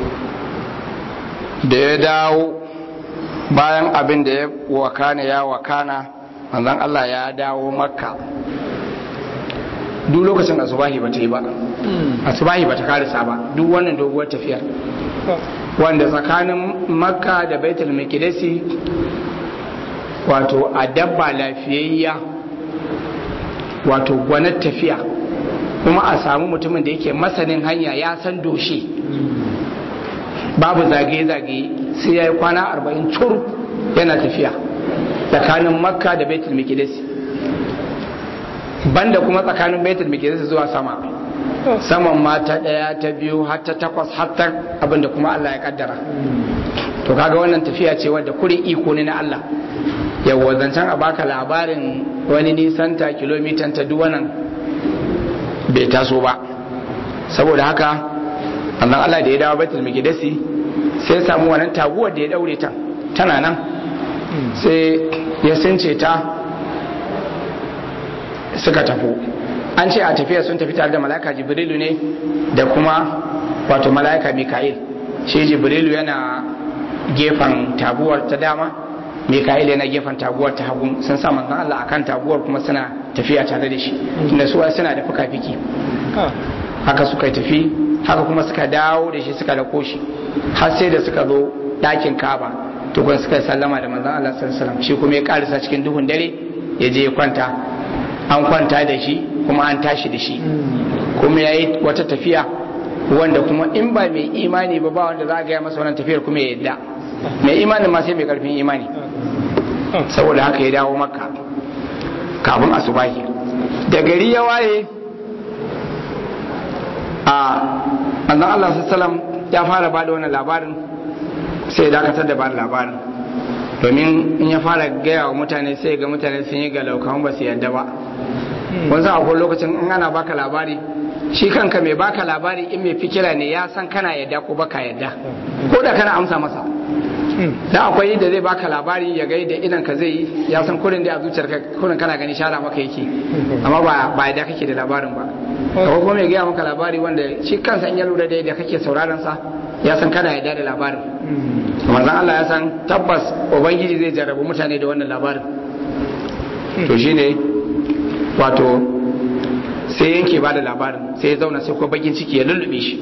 da ya dawo bayan abin da ya wakana ya wakana manzon Allah ya dawo makka duk lokacin asubahi ba ta yi ba asubahi ba ta karisa ba duk wannan doguwar tafiyar wanda tsakanin makka da baitul maqdisi wato a dabba lafiyayya wato gwanar tafiya kuma a samu mutumin da yake masanin hanya ya san doshe babu zagaye-zagaye sai ya yi kwana arba'in cur yana tafiya tsakanin makka da baitul maqdisi banda kuma tsakanin baitul maqdis zuwa sama saman ma ta daya ta biyu har ta takwas har ta abinda kuma Allah ya kaddara to kaga wannan tafiya ce wadda kurin iko ne na Allah yawa zancen a baka labarin wani nisan ta kilomitan ta duk wannan bai taso ba saboda haka annan Allah da ya dawo baitul maqdis sai ya samu wannan taguwar da ya daure ta tana nan sai ya sunce ta suka tafi an ce a tafiya sun tafi tare da mala'ika jibrilu ne da kuma wato mala'ika mika'il shi jibrilu yana gefen taguwar ta dama mika'il yana gefen taguwar ta hagu sun sa manzon Allah akan taguwar kuma suna tafiya tare da shi tunda su suna da fuka-fiki haka suka tafi haka kuma suka dawo da shi suka dako shi har sai da suka zo ɗakin kaba tukun suka sallama da manzon Allah sallallahu alaihi wasallam shi kuma ya karisa cikin duhun dare ya je ya kwanta an kwanta da shi kuma an tashi da shi kuma ya yi wata tafiya wanda kuma in ba mai imani ba ba wanda za a gaya masa wannan tafiyar kuma ya yadda mai imanin ma sai mai karfin imani saboda haka ya dawo makka kafin asubahi da gari ya waye a manzon Allah sallam ya fara bada wannan labarin sai ya dakatar da bada labarin domin in ya fara gaya wa mutane sai ga mutane sun yi galaukan ba su yadda ba wanzu akwai lokacin in ana baka labari shi kanka mai baka labari in mai fikira ne ya san kana yadda ko baka yadda ko da kana amsa masa da akwai da zai baka labari ya gai da idan ka zai yi ya san kurin da a zuciyar ka kurin kana gani shara maka yake amma ba ba yadda kake da labarin ba kawai kuma mai gaya maka labari wanda shi kansa in ya lura da yadda kake sauraron sa ya san kana yadda da labarin manzon Allah ya san tabbas ubangiji zai jarrabu mutane da wannan labarin to shine wato sai yanke ba da labarin sai ya zauna sai ko bakin ciki ya lullube shi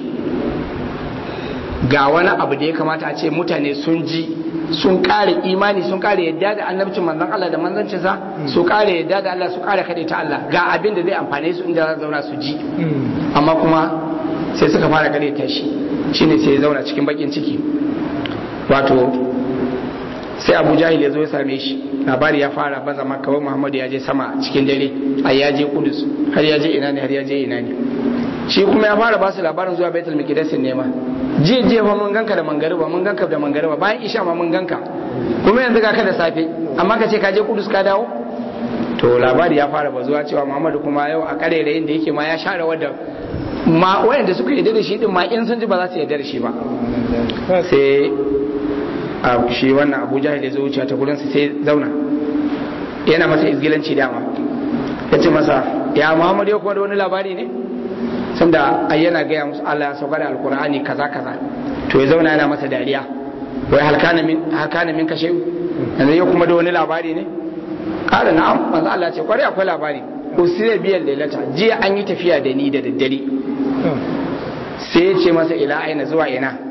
ga wani abu da ya kamata a ce mutane sun ji sun kare imani sun kare yadda da annabcin manzon Allah da manzancinsa su kare yadda da Allah su kare kade ta Allah ga abin da zai amfane su inda za zauna su ji amma kuma sai suka fara kare ta shi shine sai ya zauna cikin bakin ciki wato sai abu jahil ya zo ya same shi labari ya fara baza maka wa muhammadu ya je sama cikin dare ai ya je kudus har ya je ina ne har ya je ina ne shi kuma ya fara ba su labarin zuwa baitul miqdasin ne ma je je fa mun ganka da mangariba mun ganka da mangariba bayan isha ma mun ganka kuma yanzu ga ka da safe amma ka ce ka je kudus ka dawo to labari ya fara bazuwa cewa muhammadu kuma yau a kare da yake yake ma ya share wadda ma wayanda suka yarda da shi din ma in sun ji ba za su yarda da shi ba sai a shi wannan abu jahil ya zo wuce ta gurinsa sai zauna yana masa izgilanci dama ya ce masa ya muhammadu ya kuma da wani labari ne sanda ai yana gaya musu Allah ya sauka da alkur'ani kaza kaza to ya zauna yana masa dariya wai halkana min halkana min kashe yanzu ya kuma da wani labari ne kada na'am manzo Allah ce kwarai akwai labari usira biyan lailata jiya an yi tafiya da ni da daddare sai ya ce masa ila aina zuwa ina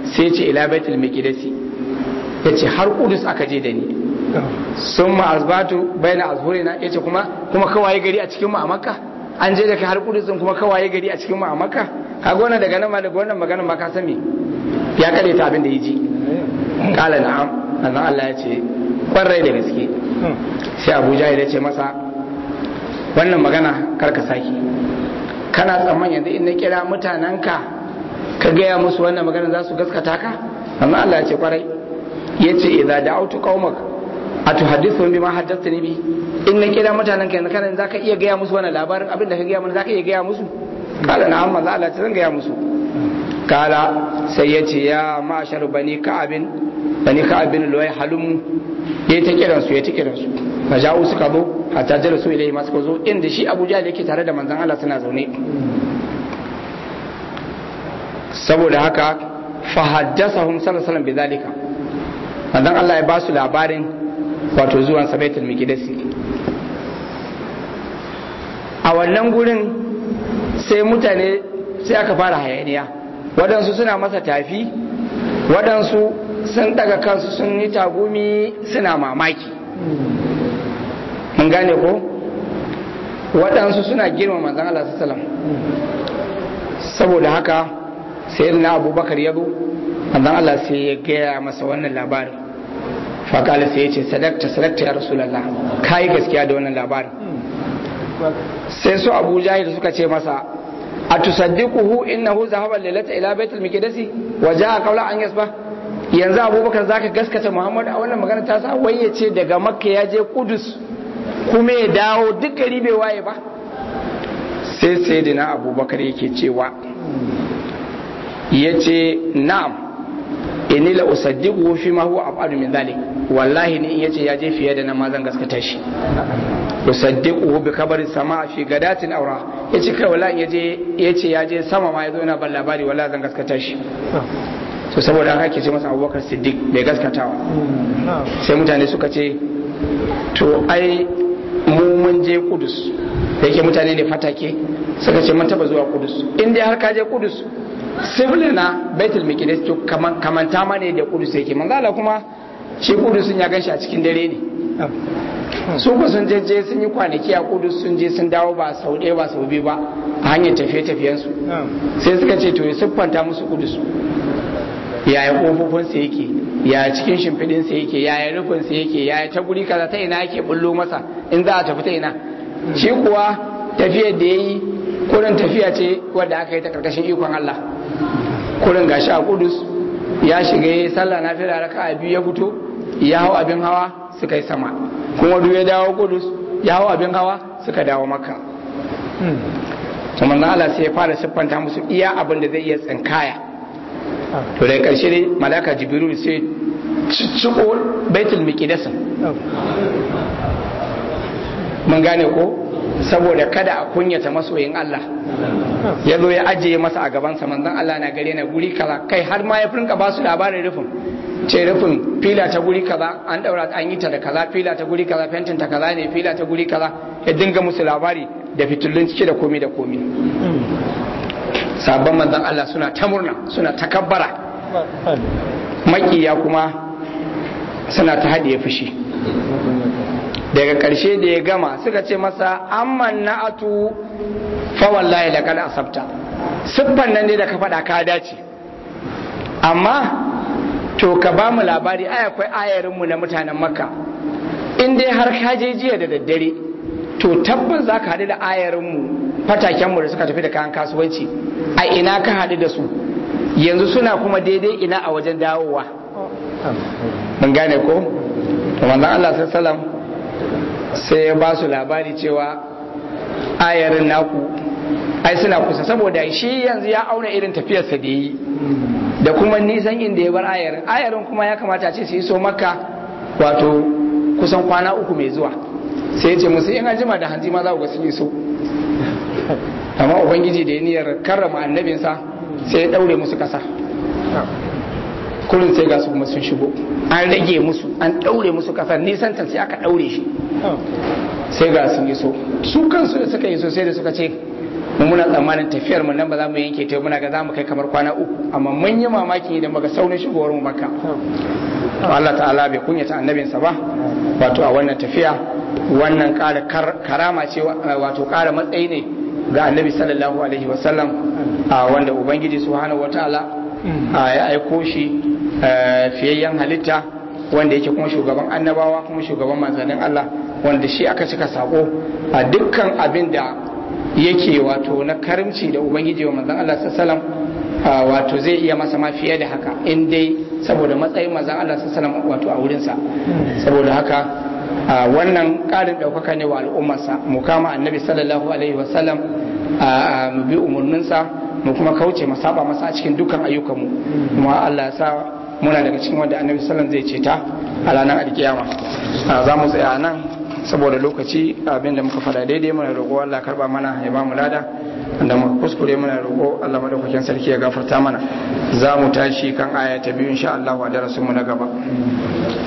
sai ce ila baitul miqdisi yace har kudus aka je da ni sun ma azbatu baina azhurina yace kuma kuma kawai gari a cikin mu a makka an je da kai har kudus kuma kawai gari a cikin mu a makka kaga wannan daga nan ma daga wannan magana ma ka san me ya kare ta abin da yaji kala na'am annan Allah ya ce kwarai da gaske sai Abuja ya ce masa wannan magana karka saki kana tsamman yanzu in na kira mutanenka ka gaya musu wannan magana za su gaskata ka amma Allah ya ce kwarai ya ce idza da'autu qaumak atuhaddithu bima haddathani bi in na kira mutanenka yanzu kana zaka iya gaya musu wannan labarin abin da ka gaya mana zaka iya gaya musu kala na amma Allah ce zan gaya musu kala sai ya ce ya ma'ashar bani ka'abin bani ka'abin loyi halum ya ta kiransu ya ta kiransu maja'u suka zo hatta jala su ilai masu zo inda shi abuja da yake tare da manzan Allah suna zaune saboda haka fa haddasahum sallallahu alaihi bidhalika manzan Allah ya ba su labarin wato zuwan sabaitul miqdisi a wannan gurin sai mutane sai aka fara hayaniya waɗansu suna masa tafi waɗansu sun daga kansu sun yi tagumi suna mamaki mun gane ko waɗansu suna girma manzan Allah sallam saboda haka sai na abubakar ya zo manzan Allah sai ya gaya masa wannan labarin fakali sai ya ce sadakta sadakta ya rasulallah ka yi gaskiya da wannan labarin sai su abu jahil suka ce masa a tusaddiquhu innahu zahaba lailata ila baitul miqdisi wa jaa qawla an yasba yanzu abubakar zaka gaskata muhammad a wannan magana ta sa wai ya ce daga makka ya je kudus kuma ya dawo duk gari bai waye ba sai sai dina abubakar yake cewa ya ce na'am inni la usaddiqu fi ma huwa abadu min dhalik wallahi ni in yace ya je fiye da nan ma zan gaskata shi usaddiquhu bi khabari sama fi gadatin aura yace kai wallahi yaje yace ya je sama ma yazo yana ban labari wallahi zan gaskata shi to saboda haka ake ce masa Abubakar Siddiq bai gaskatawa sai mutane suka ce to ai mu mun je Kudus da yake mutane ne fatake suka ce mun taba zuwa Kudus in dai har ka je Kudus sibili na Baitul Miqdis to kamanta ma ne da Kudus yake manzala kuma shi Kudus ya ganshi a cikin dare ne su ku sun je sun yi kwanaki a Kudus sun je sun dawo ba sau ɗaya ba sau biyu ba a hanyar tafiye-tafiyensu sai suka ce to ya siffanta musu Kudus yaya kofofinsa yake yaya cikin shimfiɗinsa yake yaya rufinsa yake yaya ta guri kaza ta ina yake bullo masa in za a tafi ta ina shi kuwa tafiyar da ya yi kurin tafiya ce wadda aka yi ta karkashin ikon Allah kurin gashi a kudus ya shiga ya sallah na fira raka a biyu ya fito ya hau abin hawa suka yi sama kuma duk ya dawo kudus ya hau abin hawa suka dawo maka kuma na Allah sai ya fara siffanta musu iya abin da zai iya tsinkaya to daga karshe ne malaka jibril sai cicciko baitul miqdasin mun gane ko saboda kada a kunyata masoyin Allah ya zo ya ajiye masa a gabansa manzon Allah na gare na guri kaza kai har ma ya rinka ba su labarin rufin ce rufin fila ta guri kaza an daura an yi ta da kaza fila ta guri kaza fentin ta kaza ne fila ta guri kaza ya dinga musu labari da fitullun cike da komi da komi sabon manzon Allah suna ta murna suna takabbara makiya kuma suna ta haɗiye fushi daga ƙarshe da ya gama suka ce masa amman na'atu fa wallahi laqad asabta siffan nan ne da ka faɗa ka dace amma to ka ba mu labari ai akwai ayarin mu na mutanen makka in dai har ka je jiya da daddare to tabbas za ka haɗu da ayarin mu fataken mu da suka tafi da kayan kasuwanci a ina ka haɗu da su yanzu suna kuma daidai ina a wajen dawowa mun gane ko to manzon Allah sallallahu alaihi wasallam sai ya ba su labari cewa ayarin naku ai suna kusa saboda shi yanzu ya auna irin tafiyarsa da yi da kuma nisan inda ya bar ayarin ayarin kuma ya kamata ce su yi so maka wato kusan kwana uku mai zuwa sai ya ce musu in jima da hanzi ma za ku ga sun yi so amma ubangiji da ya niyyar karrama annabinsa sai ya daure musu kasa kullum sai ga su kuma sun shigo an rage musu an daure musu kasar nisan ta sai aka daure shi sai ga sun iso su kansu da suka iso sai da suka ce mu muna tsammanin tafiyar mu nan ba za mu yanke ta muna ga za mu kai kamar kwana uku amma mun yi mamaki idan muka saurin shigowar mu makka Allah ta'ala bai kunyata annabinsa ba wato a wannan tafiya wannan ƙara karama ce wato ƙara matsayi ne ga annabi sallallahu alaihi wasallam wanda ubangiji subhanahu wataala ya aiko shi fiyayyen halitta wanda yake kuma shugaban annabawa kuma shugaban manzannin Allah wanda shi aka cika sako a dukkan abin da yake wato na karimci da ubangiji wa manzan Allah sallallahu wato zai iya masa ma fiye da haka in dai saboda matsayin manzan Allah sallallahu wato a wurinsa saboda haka wannan ƙarin ɗaukaka ne wa al'ummarsa mu kama annabi sallallahu alaihi wasallam mu bi umarninsa mu kuma kauce mu saba masa a cikin dukkan ayyukanmu kuma Allah ya sa muna daga cikin wanda annabi sallallahu zai ceta a ranar alkiyama za mu tsaya nan saboda lokaci abin da muka fada daidai muna roƙo Allah karba mana ya ba mu lada da muka kuskure muna roƙo Allah madaukakin sarki ya gafarta mana za mu tashi kan aya ta biyu insha Allah a darasin mu na gaba